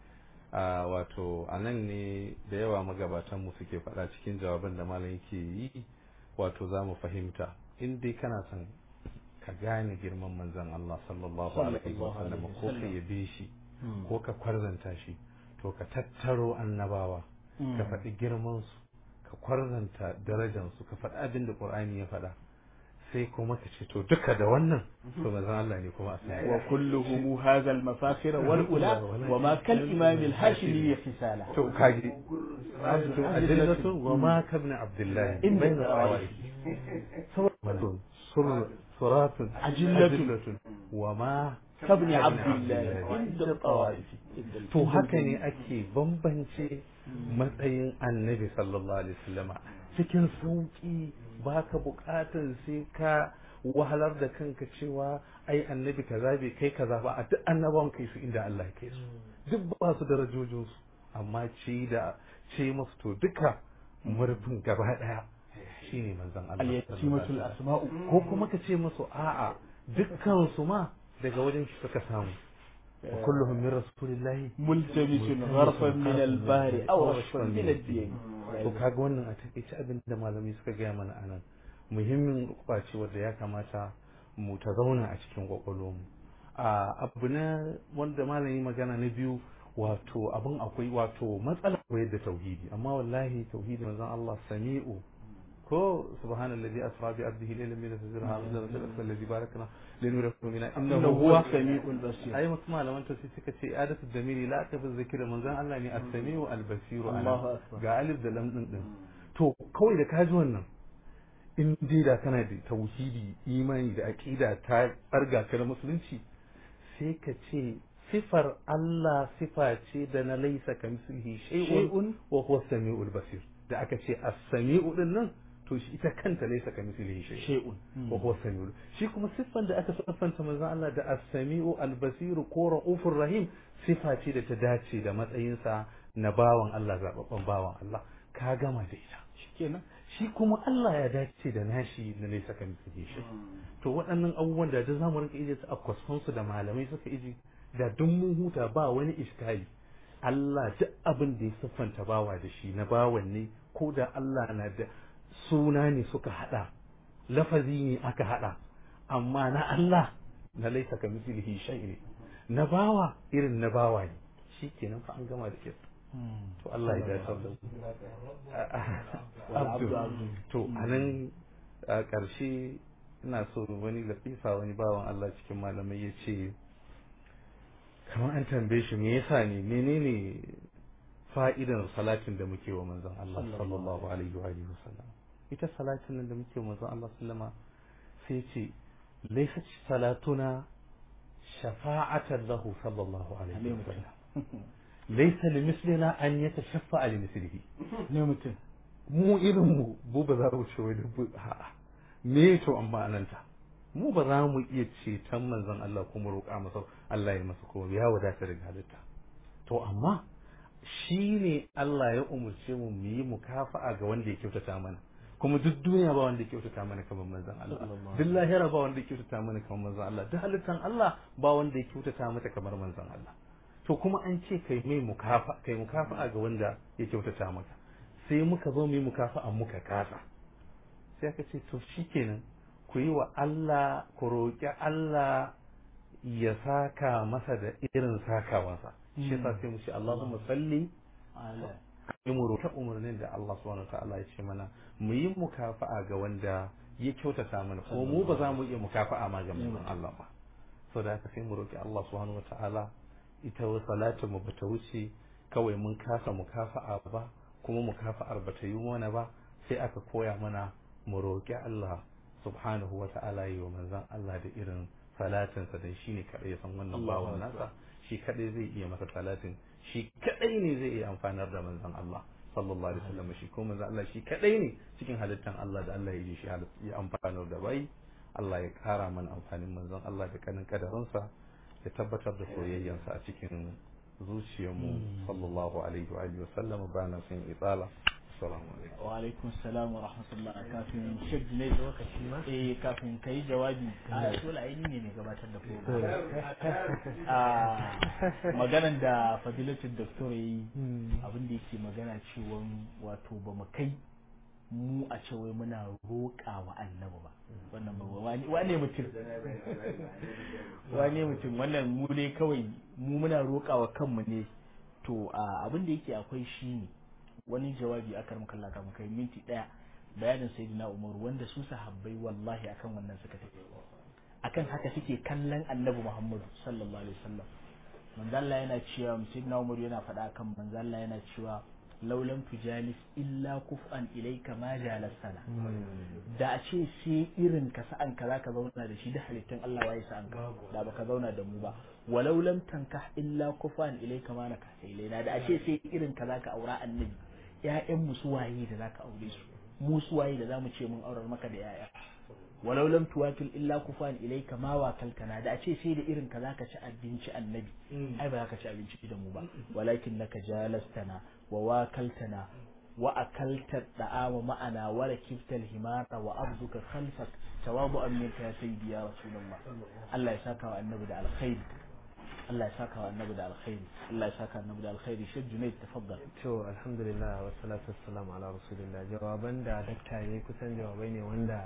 a wato a nan ne da yawa magabatan mu suke faɗa cikin jawaban da malam yake yi wato za mu fahimta in dai kana son ka gane girman manzon Allah sallallahu alaihi wa sallam ko ka yabe shi ko ka kwarzanta shi to ka tattaro annabawa ka faɗi girman su ka kwarzanta darajar su ka faɗi abin da Qur'ani ya faɗa sai kuma ka ce to duka da wannan to manzon Allah ne kuma a sai wa kulluhum hadha al mafakhir wal ula wa ma kal imam al hashimi khisala to kaji to adillatu wa ma kabna abdullah inda awai saboda sur suratun ajillatun wa ma kabni abdullah inda tawaif to haka ne ake bambance matsayin annabi sallallahu alaihi wasallama cikin sauki baka bukatar sai ka wahalar da kanka cewa ai annabi kaza bai kai kaza ba a duk annabawan kai su inda Allah ya kai su duk ba su darajojin su amma ce da ce masu to duka murfin gaba daya shine manzon Allah al-yatimatul asma'u ko kuma ka ce musu a'a dukkan su ma daga wajen shi suka samu wa kulluhum min rasulillahi multamisun gharfan min al-bahri aw rashfan min ad-din to kaga wannan a takaice abin da malamai suka gaya mana anan muhimmin kwace wanda ya kamata mu ta zauna a cikin kwakwalwarmu a abu na wanda malami magana na biyu wato abin akwai wato matsala koyar da tauhidi amma wallahi tauhidi manzon Allah sami'u ko subhanallazi asra bi abdihi laylan min al-fajr hadha al-asr alladhi barakna linuriyahu min innahu huwa sami'ul basir ai wasu malaman ta sai suka ce adatu damiri la ta fi zikira manzon Allah ne as-sami'u al-basiru Allahu ana akbar. ga alif da lam din din to kawai da kaji wannan in dai da kana da tauhidi imani da aqida ta tsarga ka da musulunci sai ka ce sifar Allah sifa ce da na laisa ka mislihi shay'un wa huwa as-sami'ul basir da aka ce as-sami'u din nan to shi ita kanta laisa ka mislihi shay'un shay'un wa huwa samiul shi kuma siffan da aka siffanta manzon Allah da as-sami'u al-basiru ko ra'ufur rahim sifa ce da ta dace da matsayinsa na bawan Allah zababban bawan Allah ka gama da ita shikenan shi kuma Allah ya dace da nashi na nesa kan misali shi to waɗannan abubuwan da duk zamu rinka ije su a kwasfansu da malamai suka ije da duk mun huta ba wani iskali Allah duk abin da ya siffanta bawa da shi na bawan ne ko da Allah na da suna ne suka hada lafazi ne aka hada amma na Allah na laisa ka mislihi shay ne na bawa irin na bawa ne shikenan fa an gama da ke to Allah ya dace da mu abdu to anan a ƙarshe ina so wani latifa wani bawan Allah cikin malamai ya ce kamar an tambaye shi me yasa ne menene fa'idan salatin da muke wa manzon Allah sallallahu alaihi wa alihi wasallam ita salatin nan da muke wa manzon Allah sallama sai ce laysa salatuna shafa'atan lahu sallallahu alaihi wa sallam laysa limislina an yatashaffa li mislihi ne mutum mu irin mu bu ba za mu ce wai dubu a'a me to amma ananta mu ba za mu iya ceton manzon Allah kuma roƙa masa Allah ya masa kuma ya wadata daga halitta to amma shi ne Allah ya umurce mu mu yi mukafa'a ga wanda ya kyautata mana kuma duk duniya ba wanda ya kyautata mana kamar manzon Allah duk lahira ba wanda ya kyautata mana kamar manzon Allah duk halittan Allah ba wanda ya kyautata mata kamar manzon Allah to kuma an ce kai mai mukafa kai mukafa'a ga wanda ya kyautata maka sai muka zo mu yi mukafa'a muka kasa sai aka ce to shikenan ku yi wa Allah ku roƙi Allah ya saka masa da irin sakawansa shi yasa sai mu ce Allahumma salli ala yi mu roƙi umarnin da Allah subhanahu wa ta'ala ya ce mana mu yi mukafa'a ga wanda ya kyautata mana ko mu ba za mu iya mukafa'a ma ga manzon Allah ba so da haka sai mu roƙi Allah subhanahu wa ta'ala ita wa salatin mu bata wuce kawai mun kasa mukafa'a ba kuma mukafa'ar bata yi mana ba sai aka koya mana mu roƙi Allah subhanahu wa ta'ala yi wa manzon Allah da irin salatinsa dan shine kadai ya san wannan bawan nasa shi kadai zai iya masa salatin shi kadai ne zai iya amfanar da manzon Allah sallallahu alaihi wasallam shi ko manzo Allah shi kadai ne cikin halittan Allah da Allah ya yi shi ya amfanar da bai Allah ya kara mana amfanin manzon Allah da kanin kadarinsa ya tabbatar da soyayyansa a cikin zuciyarmu sallallahu alaihi wa alihi wasallam ba na son itsala assalamu alaikum wa alaikum salam wa rahmatullah kafin shek ne lokaci ma eh kafin kai jawabi a dole ai ne ne gabatar da program a maganan da fadilatul doctor yayi abin da yake magana cewa wato ba mu kai mu a ce wai muna roƙa wa annabi ba wannan ba wane mutum wane mutum wannan mu ne kawai mu muna roƙa wa kanmu ne to abin da yake akwai shi ne wani jawabi aka ramka Allah kafin kai minti daya bayanin sayyidina Umar wanda su sahabbai wallahi akan wannan suka tafi akan haka suke kallon annabi Muhammad sallallahu alaihi wasallam manzo Allah yana cewa sayyidina Umar yana faɗa akan manzo Allah yana cewa laulan tujalis illa kuf'an ilayka ma jalasana da a ce sai irin ka sa'an ka zaka zauna da shi da halittun Allah waye sa'an ka da baka zauna da mu ba walau lam tankah illa kuf'an ilayka ma naka ilaina da a ce sai irin ka zaka aura annabi ƴaƴan mu su waye da zaka aure su mu su waye da zamu ce mun aurar maka da ƴaƴa walau lam tuwakil illa kufan ilayka ma wakaltana da a ce sai da irin ka zaka ci abinci annabi ai ba zaka ci abinci da mu ba walakin naka jalastana wa wakaltana wa akalta da'ama ma'ana wa rakibtal himara wa abduka khalfak tawabu'an minka ya sayyidi ya rasulullah Allah ya saka wa annabi da alkhairi Allah ya saka wa annabi da alkhairi Allah ya saka annabi da alkhairi shi Junaid tafaddal to alhamdulillah wa salatu wassalamu ala rasulillah jawaban da dakta yayi kusan jawabai ne wanda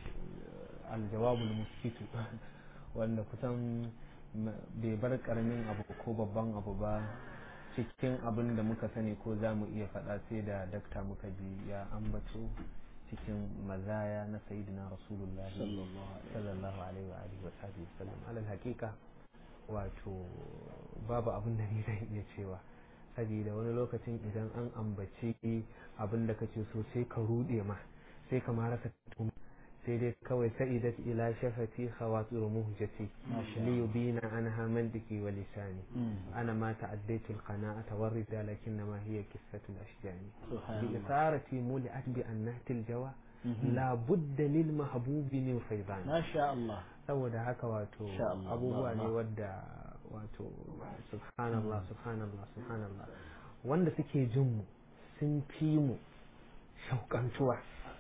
aljawabul musfitu wanda kusan bai bar karamin abu ko babban abu ba cikin abin da muka sani ko za mu iya faɗa sai da dakta muka ji ya ambato cikin mazaya na sayyidina rasulullah sallallahu alaihi wa alihi wa sallam alal haqiqa wato babu abin da ni zan iya cewa saboda wani lokacin idan an ambace abin da kace so sai ka rude ma sai ka ma rasa tumi sai dai kawai sa'idat ila shafati khawatir muhjati li yubina anha mandiki wa lisani ana ma ta'addaitu al-qana'ata wa rida lakin ma hiya qissatu al-ashjani bi isarati muli'at bi annahti al-jawa la budda lil mahbubi min faydan ma sha Allah saboda haka wato abubuwa ne wadda wato subhanallah subhanallah subhanallah wanda suke jin mu sun fi mu shauƙantuwa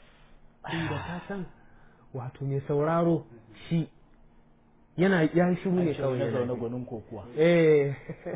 inda ta san wato mai sauraro shi yana ya shiru ne kawai ya zaune gwanin kokuwa eh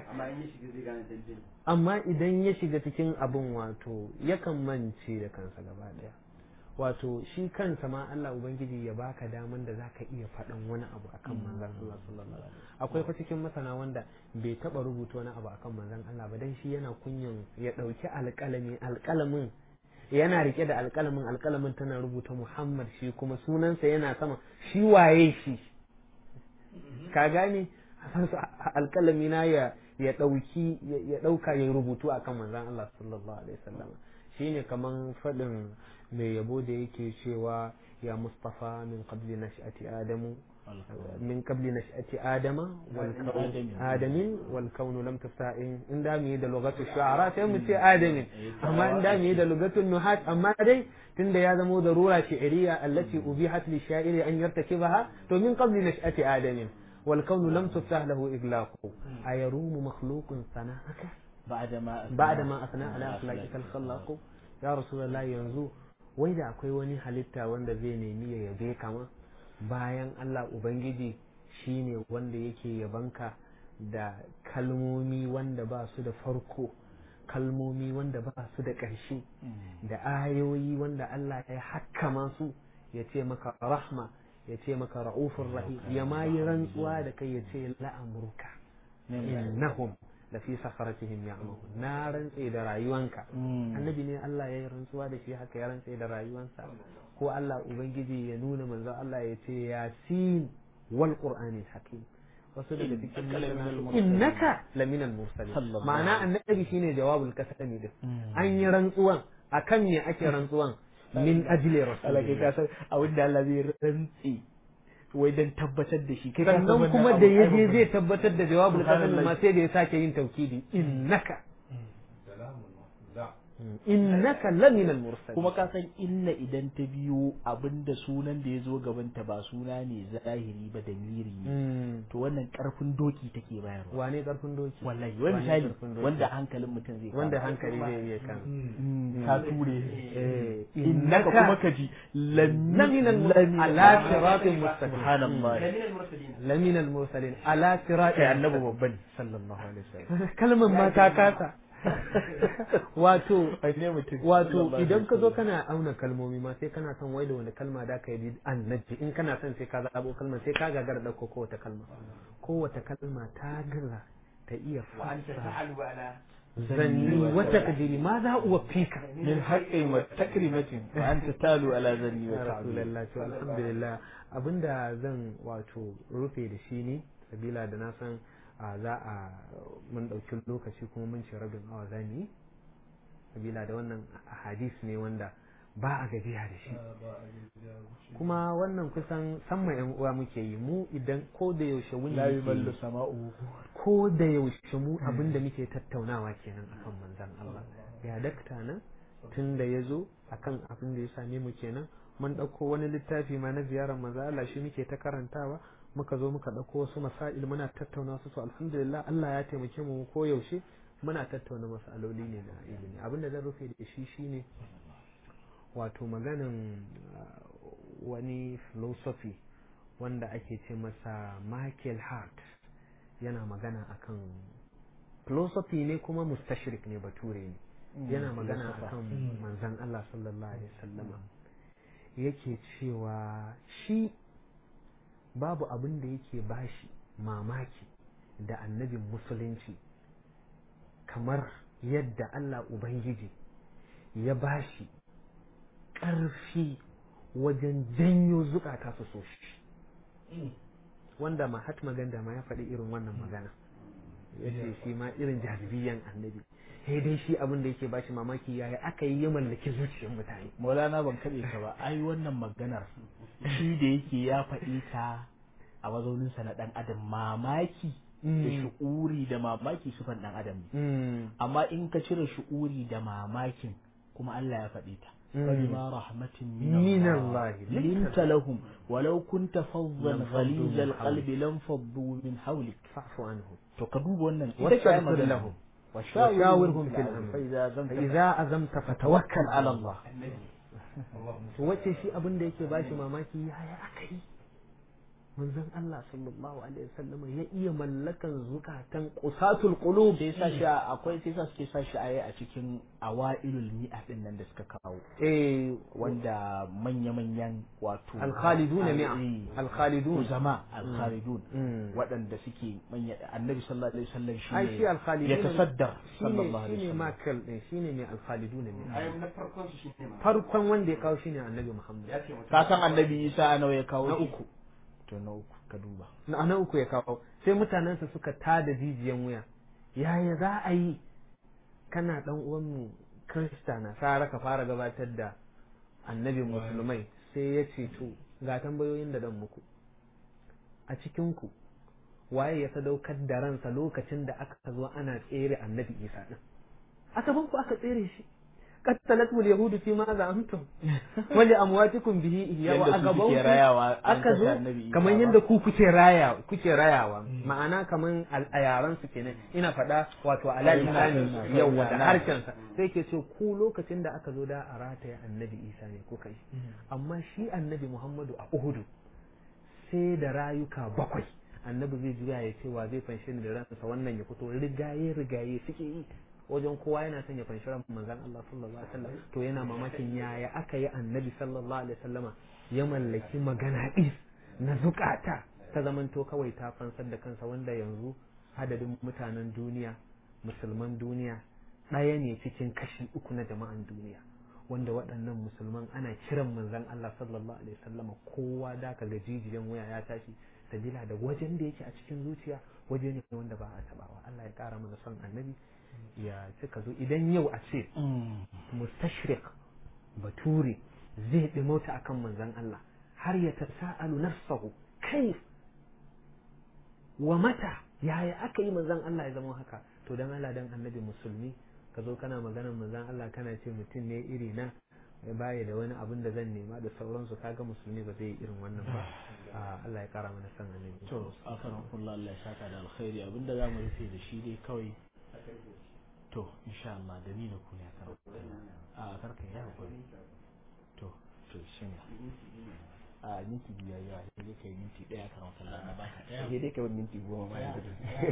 amma idan ya shiga cikin abin wato yakan mance da kansa gaba daya wato shi kansa ma Allah ubangiji ya baka daman da zaka iya faɗan wani abu akan manzon Allah sallallahu alaihi wasallam akwai fa cikin masana wanda bai taba rubuta wani abu akan manzon Allah ba dan shi yana kunyan ya dauki alƙalami alƙalamin yana rike da alƙalamin alƙalamin tana rubuta Muhammad shi kuma sunansa yana sama shi waye shi ka gane alƙalami na ya ya dauki ya dauka ya rubutu akan manzon Allah sallallahu alaihi wasallam shine kaman fadin mai yabo da yake cewa ya mustafa min qabli nash'ati adamu min qabli nash'ati adama wal adamin wal kawn lam tasta'in in da mu yi da lugatu shu'ara sai mu ce adamin amma in da mu yi da lugatu nuhat amma dai tunda ya zamo darura shi'riya allati ubihat li sha'iri an yartakibaha to min qabli nash'ati adamin wal kawn lam tuftah lahu iglaqu ayarumu makhluqun sana'aka بعدما بعدما أثنى على أخلاقك الخلاق ya rasulullah yanzu wai da akwai wani halitta wanda zai nemi ya yabe kama bayan Allah Ubangiji shine wanda yake yabanka da kalmomi wanda ba su da farko kalmomi wanda ba su da ƙarshe da ayoyi wanda Allah ya hakkama su ya ce maka rahma ya ce maka ra'ufur rahim ya ma yi rantsuwa da kai ya ce la'amurka innahum da fi sakaratihim ya'mahu na rantse da rayuwanka annabi ne Allah ya yi rantsuwa da shi haka ya rantse da rayuwansa ko Allah ubangiji ya nuna manzo Allah ya ce yasin wal qur'anil hakim wasu daga cikin masana innaka laminal mursalin ma'ana annabi shine jawabul kasami din an yi rantsuwan akan me ake rantsuwan min ajli rasulillah a wanda Allah zai rantsi wai dan tabbatar da shi sannan kuma da ya je zai tabbatar da jawabul qasam ma sai da ya sake yin taukidi innaka innaka lamina al-mursalin kuma ka san inna idan ta biyo abinda sunan da ya zo gabanta ba suna ne zahiri ba da miri ne Mm. to wannan karfin doki take bayarwa wane karfin doki wallahi wani Wane misali karfin doki? wanda hankalin mutum zai kama. wanda hankali zai iya kan ka ture eh innaka kuma ka ji lamina al-mursalin ala siratin mustaqim subhanallah lamina al-mursalin ala siratin kai annabi babban sallallahu alaihi wasallam kalmar ma ta kasa wato ne mutum wato idan ka zo kana auna kalmomi ma sai kana son wai da wani kalma da ka yi annabi in kana son sai ka zaɓo kalmar sai ka gagara ɗauko kowace kalma kowace kalma ta gaza ta iya fasa zanni wata kadiri ma za uwa fika min haqqin wa takrimatin wa anta talu ala zanni wa ya ta'ala rasulallah to alhamdulillah abinda zan wato rufe da shi ne sabila da na san a za a mun ɗauki lokaci kuma mun ce rabin awa za mu yi sabila da wannan hadis ne wanda ba a gajiya da shi kuma wannan kusan samma yan uwa muke yi mu idan ko da yaushe wuni la muke yuballu yi, sama'u ko da yaushe mu abin da muke tattaunawa kenan akan manzan Allah ya dakta nan tun da ya zo akan abin da ya same mu kenan mun ɗauko wani littafi ma na ziyarar manzo Allah shi muke ta karantawa muka zo muka ɗauko wasu masail muna tattauna su to alhamdulillah Allah ya taimake mu ko yaushe muna tattauna masaloli ne na ilimi abin da zan rufe da shi shine wato maganin uh, wani philosophy wanda ake ce masa Michael Hart yana magana akan philosophy ne kuma mustashrik ne bature ne yana magana akan manzan Allah sallallahu alaihi wasallama yake cewa shi babu abin da yake bashi mamaki da annabin musulunci kamar yadda Allah Ubangiji ya bashi ƙarfi wajen janyo zukata su so shi wanda Mahatma Gandhi ma ya faɗi irin wannan magana ya ce shi ma irin jazibiyan annabi sai dai shi abin da yake bashi mamaki yaya aka yi ya mallaki zuciyar mutane maulana ban kaɗe ka ba ai wannan maganar shi da yake ya faɗi ta a mazauninsa na ɗan adam mamaki da shu'uri da mamaki sufan ɗan adam ne amma in ka cire shu'uri da mamakin kuma Allah ya faɗi ta فبما رحمة من, من الله الله لنت لهم ولو كنت فظا لانفضوا غليظ من القلب لانفضوا من حولك fa'fu anhu to ka duba wannan واستغفر لهم وشاورهم في الأمر فإذا زمت فإذا أزمت فتوكل على الله to wace shi abin da yake bashi mamaki yaya aka yi manzon Allah sallallahu alaihi wasallam ya iya mallakan zukatan qusatul qulub sai sa shi a- akwai sai sa suke sa shi a a cikin awailul mi'a din nan da suka kawo eh wanda manya-manyan wato al-khalidun mi'a Eh, al-khalidun zama al-khalidun Mm. waɗanda suke manya annabi sallallahu alaihi wasallam shi ai shi al-khalidun ya tasaddar shine sallallahu alaihi shine wasallam makal din shine mai al-khalidun mi'a na farkon su shi ne farkon wanda ya kawo shine annabi Muhammad ya ce mutum ka san annabi Isa nawa ya kawo na shi? uku to na uku ka duba na na uku ya kawo sai mutanensa suka tada jijiyan wuya yaya za a yi kana dan uwanmu krista na sara ka fara gabatar da annabi musulmai sai ya ce to ga tambayoyin da dan muku a cikinku waye ya sadaukar da ransa lokacin da aka zo ana tsere annabi isa din a gaban ku aka tsere shi qattalatmul yahudu fi ma za'amtum wa li amwatikum bihi ihya wa Yadda a su gaban suke ku rayawa an aka kashe zo annabi Isa kamar ba. yadda ku kuke raya kuke rayawa ma'ana kamar al- a yaran su kenan ina faɗa wato ala lisani yawa da harshen sa sai ke ce ku lokacin da aka zo da a rataya annabi Isa ne kuka yi amma shi annabi Muhammadu a Uhudu sai da rayuka bakwai annabi zai juya ya ce wa zai fanshe ni da ransa wannan ya fito rigaye rigaye suke yi wajen kowa yana son ya fanshi ran manzon Allah sallallahu alaihi wasallam to yana mamakin yaya aka yi annabi sallallahu alaihi wasallama ya mallaki magana ɗis na zukata ta zamanto kawai ta fansar da kansa wanda yanzu adadin mutanen duniya musulman duniya ɗaya ne cikin kashi uku na jama'an duniya wanda waɗannan musulman ana kiran manzon Allah sallallahu alaihi wasallama kowa da ka ga jijiyan wuya ya tashi sabila da wajen da yake a cikin zuciya waje ne wanda ba a tabawa Allah ya ƙara mana son annabi ya cika zo idan yau a ce mustashriq bature zai ɗimauta akan manzon Allah har ya tasa'alu nafsahu kai wa mata yaya aka yi manzon Allah ya zama haka to dan Allah dan annabi musulmi ka zo kana maganar manzon Allah kana ce mutum ne iri na ya baya da wani abin da zan nema da sauransu kaga musulmi ba zai yi irin wannan ba a Allah ya kara mana san annabi to akaran kullu Allah ya saka da alkhairi abinda za mu rufe da shi dai kawai to insha Allah da ni da ku ne a karan a karka ya hakuri to to shin a minti biyar yawa sai dai kai minti daya karan kullu na baka daya sai dai kawai minti goma ma yanzu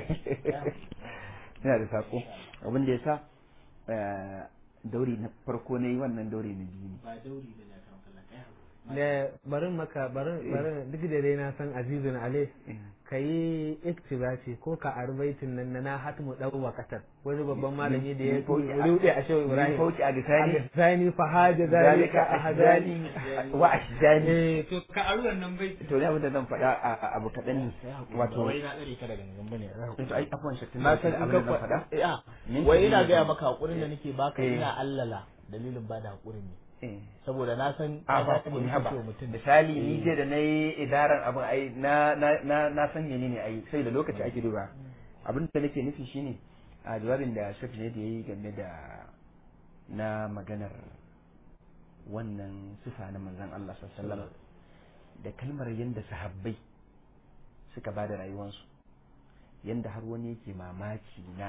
yana da sako abin da ya sa dauri na farko na yi wannan dauri na biyu ne ba dauri bane a karan kullu daya da barin maka barin barin duk da dai na san azizun ale ka yi iktibasi ko ka arbaitin nan na hatmu dau wakatar wani babban malami da ya rude a shehu ibrahim fauki a gisani sani fa haja zalika a hadani wa ashjani eh to ka aru wannan bai to ne abin da zan faɗa a a abu kaɗan ne wato wato wai na dare ka da gangan bane to ai afwan shakkin na san in abin ka da zan faɗa faɗa eh Minti wai biyu ina ne gaya zan- maka hakurin da nake baka Eh. ina allala dalilin bada hakurin ne eh saboda na san a ba ka ku ne haba kake wa mutum misali ni je da na yi idaran abin ai na na na na san menene ai sai da lokaci ake duba abin da nake nufi shine a jawabin da shafi ne da yayi game da na maganar wannan sifa na manzon Allah sallallahu alaihi wasallam da kalmar yanda sahabbai suka bada rayuwansu yanda har wani yake mamaki na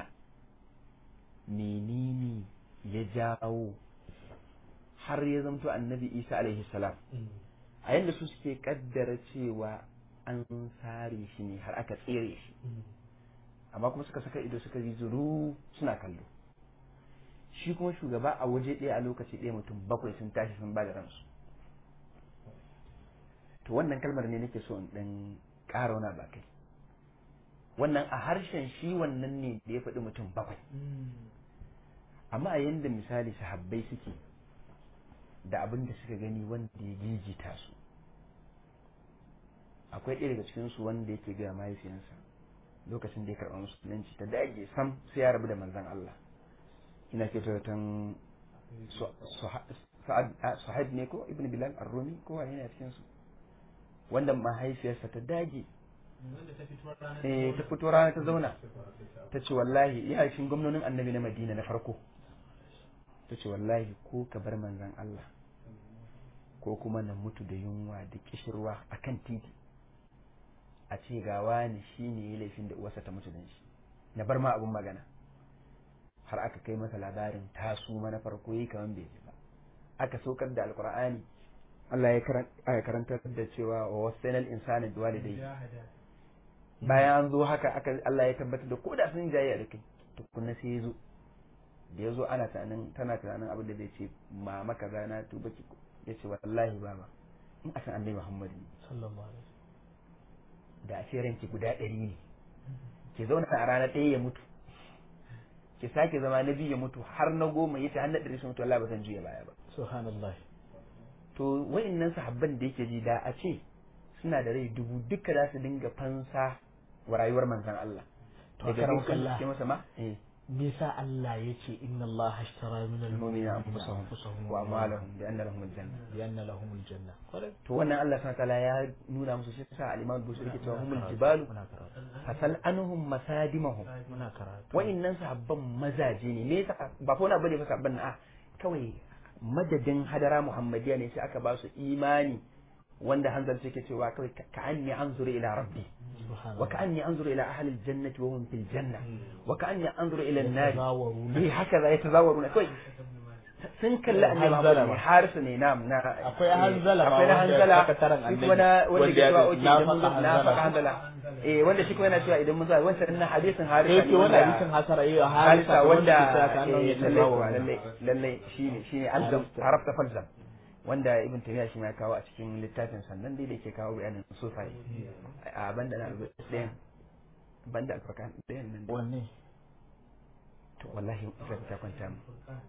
menene ya jawo har ya zamto annabi isa alaihi salam a yadda su suke kaddara cewa an sare shi ne har aka tsere shi amma kuma suka saka ido suka yi zuru suna kallo shi kuma shugaba a waje ɗaya a lokaci ɗaya mutum bakwai sun tashi sun ba da ransu to wannan kalmar ne nake so in ɗan ƙara wani ba kai wannan a harshen shi wannan ne da ya faɗi mutum bakwai amma a yanda misali sahabbai suke da abin da suka gani wanda ya gigita su akwai ɗaya daga cikinsu wanda yake gaya mahaifiyansa lokacin da ya karɓa musulunci ta dage sam sai ya rabu da manzan Allah ina ke tan Suhaib ne ko Ibn Bilal Ar-Rumi ko wani ne a cikinsu wanda mahaifiyarsa ta dage eh ta fito rana ta zauna ta ce wallahi ya cikin gwamnonin annabi na Madina na farko ta ce wallahi ko ka bar manzan Allah ko kuma na mutu da yunwa da kishirwa a kan titi a ce ga wani shi ne ya laifin da uwarsa ta mutu da shi na bar ma abun magana har aka kai masa labarin tasu na farko yi kamar bai ji ba aka saukar da alkur'ani Allah ya karanta da cewa wa wasainal insani biwalidayhi bayan an zo haka aka Allah ya tabbatar da ko da sun jayya da kai tukunna sai ya zo da ya zo ana tunanin tana tunanin abin da zai ce mama kaza na tuba ki ya ce wallahi baba in a san annabi Muhammad ne sallallahu alaihi da a ce ranki guda ɗari ne ki zauna a rana ɗaya ya mutu ki sake zama na biyu ya mutu har na goma ya ce har na ɗari sun mutu wallahi ba zan juya baya ba subhanallah to wa'annan sahabban da yake ji da a ce suna da rai dubu duka za su dinga fansa wa rayuwar manzon Allah To, daga karam dukkan kallah. suke masa ma eh me yasa Allah ya ce inna Allah ashtara min المؤمنين al-mu'minina أنفسهم وأموالهم بأن لهم الجنة bi anna lahum al-janna kwarai to wannan Allah subhanahu wataala ya nuna musu shi sa al-Imam Bukhari yake cewa humul jibalu muna karatu fasal anhum masadimahum muna karatu wa'annan sahabban mazaje ne me yasa ba fa wani bane fa sahabban na a kawai madadin hadara muhammadiya ne sai aka ba su imani wanda hanzar take cewa kawai ka anni anzuru ila rabbi subhanallah wa ka anni anzuru ila ahli aljannati wa hum fil janna wa ka anni anzuru ila an-nar Yatazawaruna. eh haka za yatazawaruna kawai sun kalli annabi Hanzala Muhammad ne ma. harisu ne nam na Akwai Hanzala ma akwai na wanda hanzala sakataren shi kuma na annabi, wanda wanda ke ya cewa ce, oke na idan mun zo faka na Hanzala. faka hanzala eh wanda shi kuma yana cewa idan mun zo wancan na hadisin harisa eh ke ne wani wanda- hadisin hasara yi a harisa harisa wanda ke cewa ka annabi eh, ya lallai kuwa, tazawaruna. lallai lallai shine shine alzam Harafta. harafta falzam wanda ibn taymiya shi ma ya kawo a cikin littafin sannan dai da yake kawo bayanin sufai a banda na ɗayan banda alfarkan ɗayan nan wanne to wallahi sai ta kwanta mu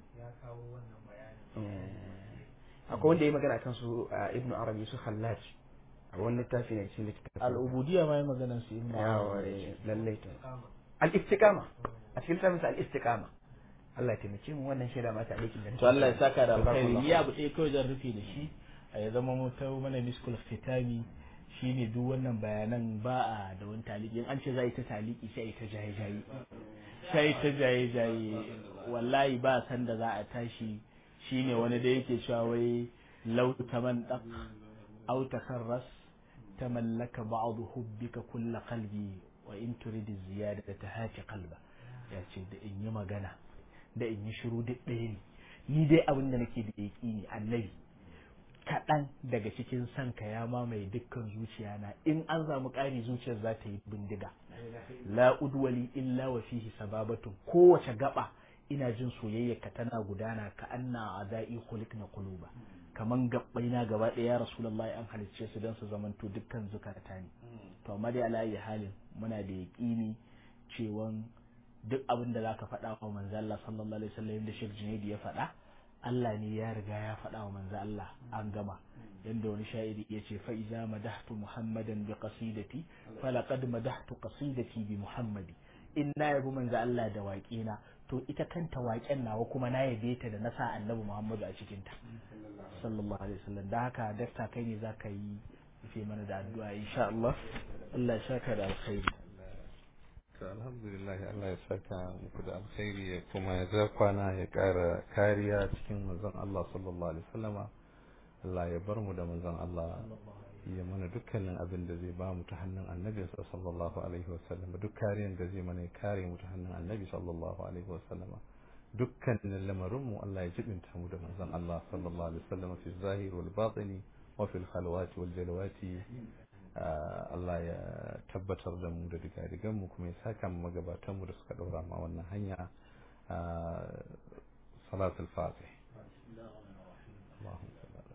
Eh, akwai wanda ya magana kan su a ibnu arabi su khallaj a wani littafi ne cikin littafin al'ubudiyya ma yi maganar su ibn yawa Arabi. eh, lallai to al-istiqama a cikin littafin sa al-istiqama Allah ya taimake mu wannan shaida mata aikin da to Allah ya saka da alkhairi Jazakallahu ni abu ɗaya kawai zan rufe da shi a ya zama mu ta mana miskul fitami shine duk wannan bayanan ba a da wani taliki in an ce za a yi ta taliki sai a yi ta jaye jaye sai ta jaye jaye wallahi ba san da za a tashi shine wani da yake cewa wai lau taman dak au takarras tamallaka ba'd hubbika kull qalbi wa in turid ziyadata tahati qalba ya ce da in yi magana da in yi shiru duk ɗaya ne ni dai abin da nake da yaƙini annabi kaɗan daga cikin son ka ya mamaye dukkan zuciya na in an samu ƙari zuciyar za ta yi bindiga la udwali illa wa fihi sababatun kowace gaba ina jin soyayyar ka tana gudana ka anna adai khuliqna quluba kaman gabbai na gaba ɗaya ya rasulullahi an halicce su don su zamanto dukkan zukata ne to amma dai ala halin muna da yaƙini cewan duk abin da zaka faɗa wa manzo Allah sallallahu alaihi wasallam da Sheikh Junaidi ya faɗa Allah ne ya riga ya faɗa wa manzo Allah an gama yanda wani sha'iri ya ce fa iza madahtu muhammadan bi qasidati falaqad madahtu qasidati bi muhammadi in na yabi manzo Allah da waƙena to ita kanta waƙen nawa kuma na yabe ta da na sa annabi Muhammadu a cikin ta sallallahu alaihi wasallam da haka dakta kai ne zaka yi rufe mana da addu'a insha Allah Allah ya saka da alkhairi to alhamdulillah Allah ya saka muku da alkhairi ya kuma ya ja kwana ya ƙara kariya cikin manzon Allah sallallahu alaihi wasallama Allah ya bar mu da manzon Allah ya mana dukkanin abin da zai ba mu ta hannun annabi sallallahu alaihi wasallama duk kariyan da zai mana ya kare mu ta hannun annabi sallallahu alaihi wasallama dukkanin lamarin mu Allah ya jibinta mu da manzon Allah sallallahu alaihi wasallama fi zahir wal batini wa fil khalwati wal jalwati Allah ya tabbatar da mu da digadigan mu kuma ya saka mu magabatan mu da suka daura ma wannan hanya salatul fatih اللهم صل على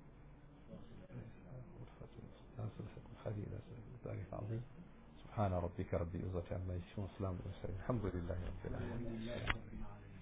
ذلك عظيم سبحان ربك رب العزة عما يصفون وسلام على المرسلين الحمد لله رب العالمين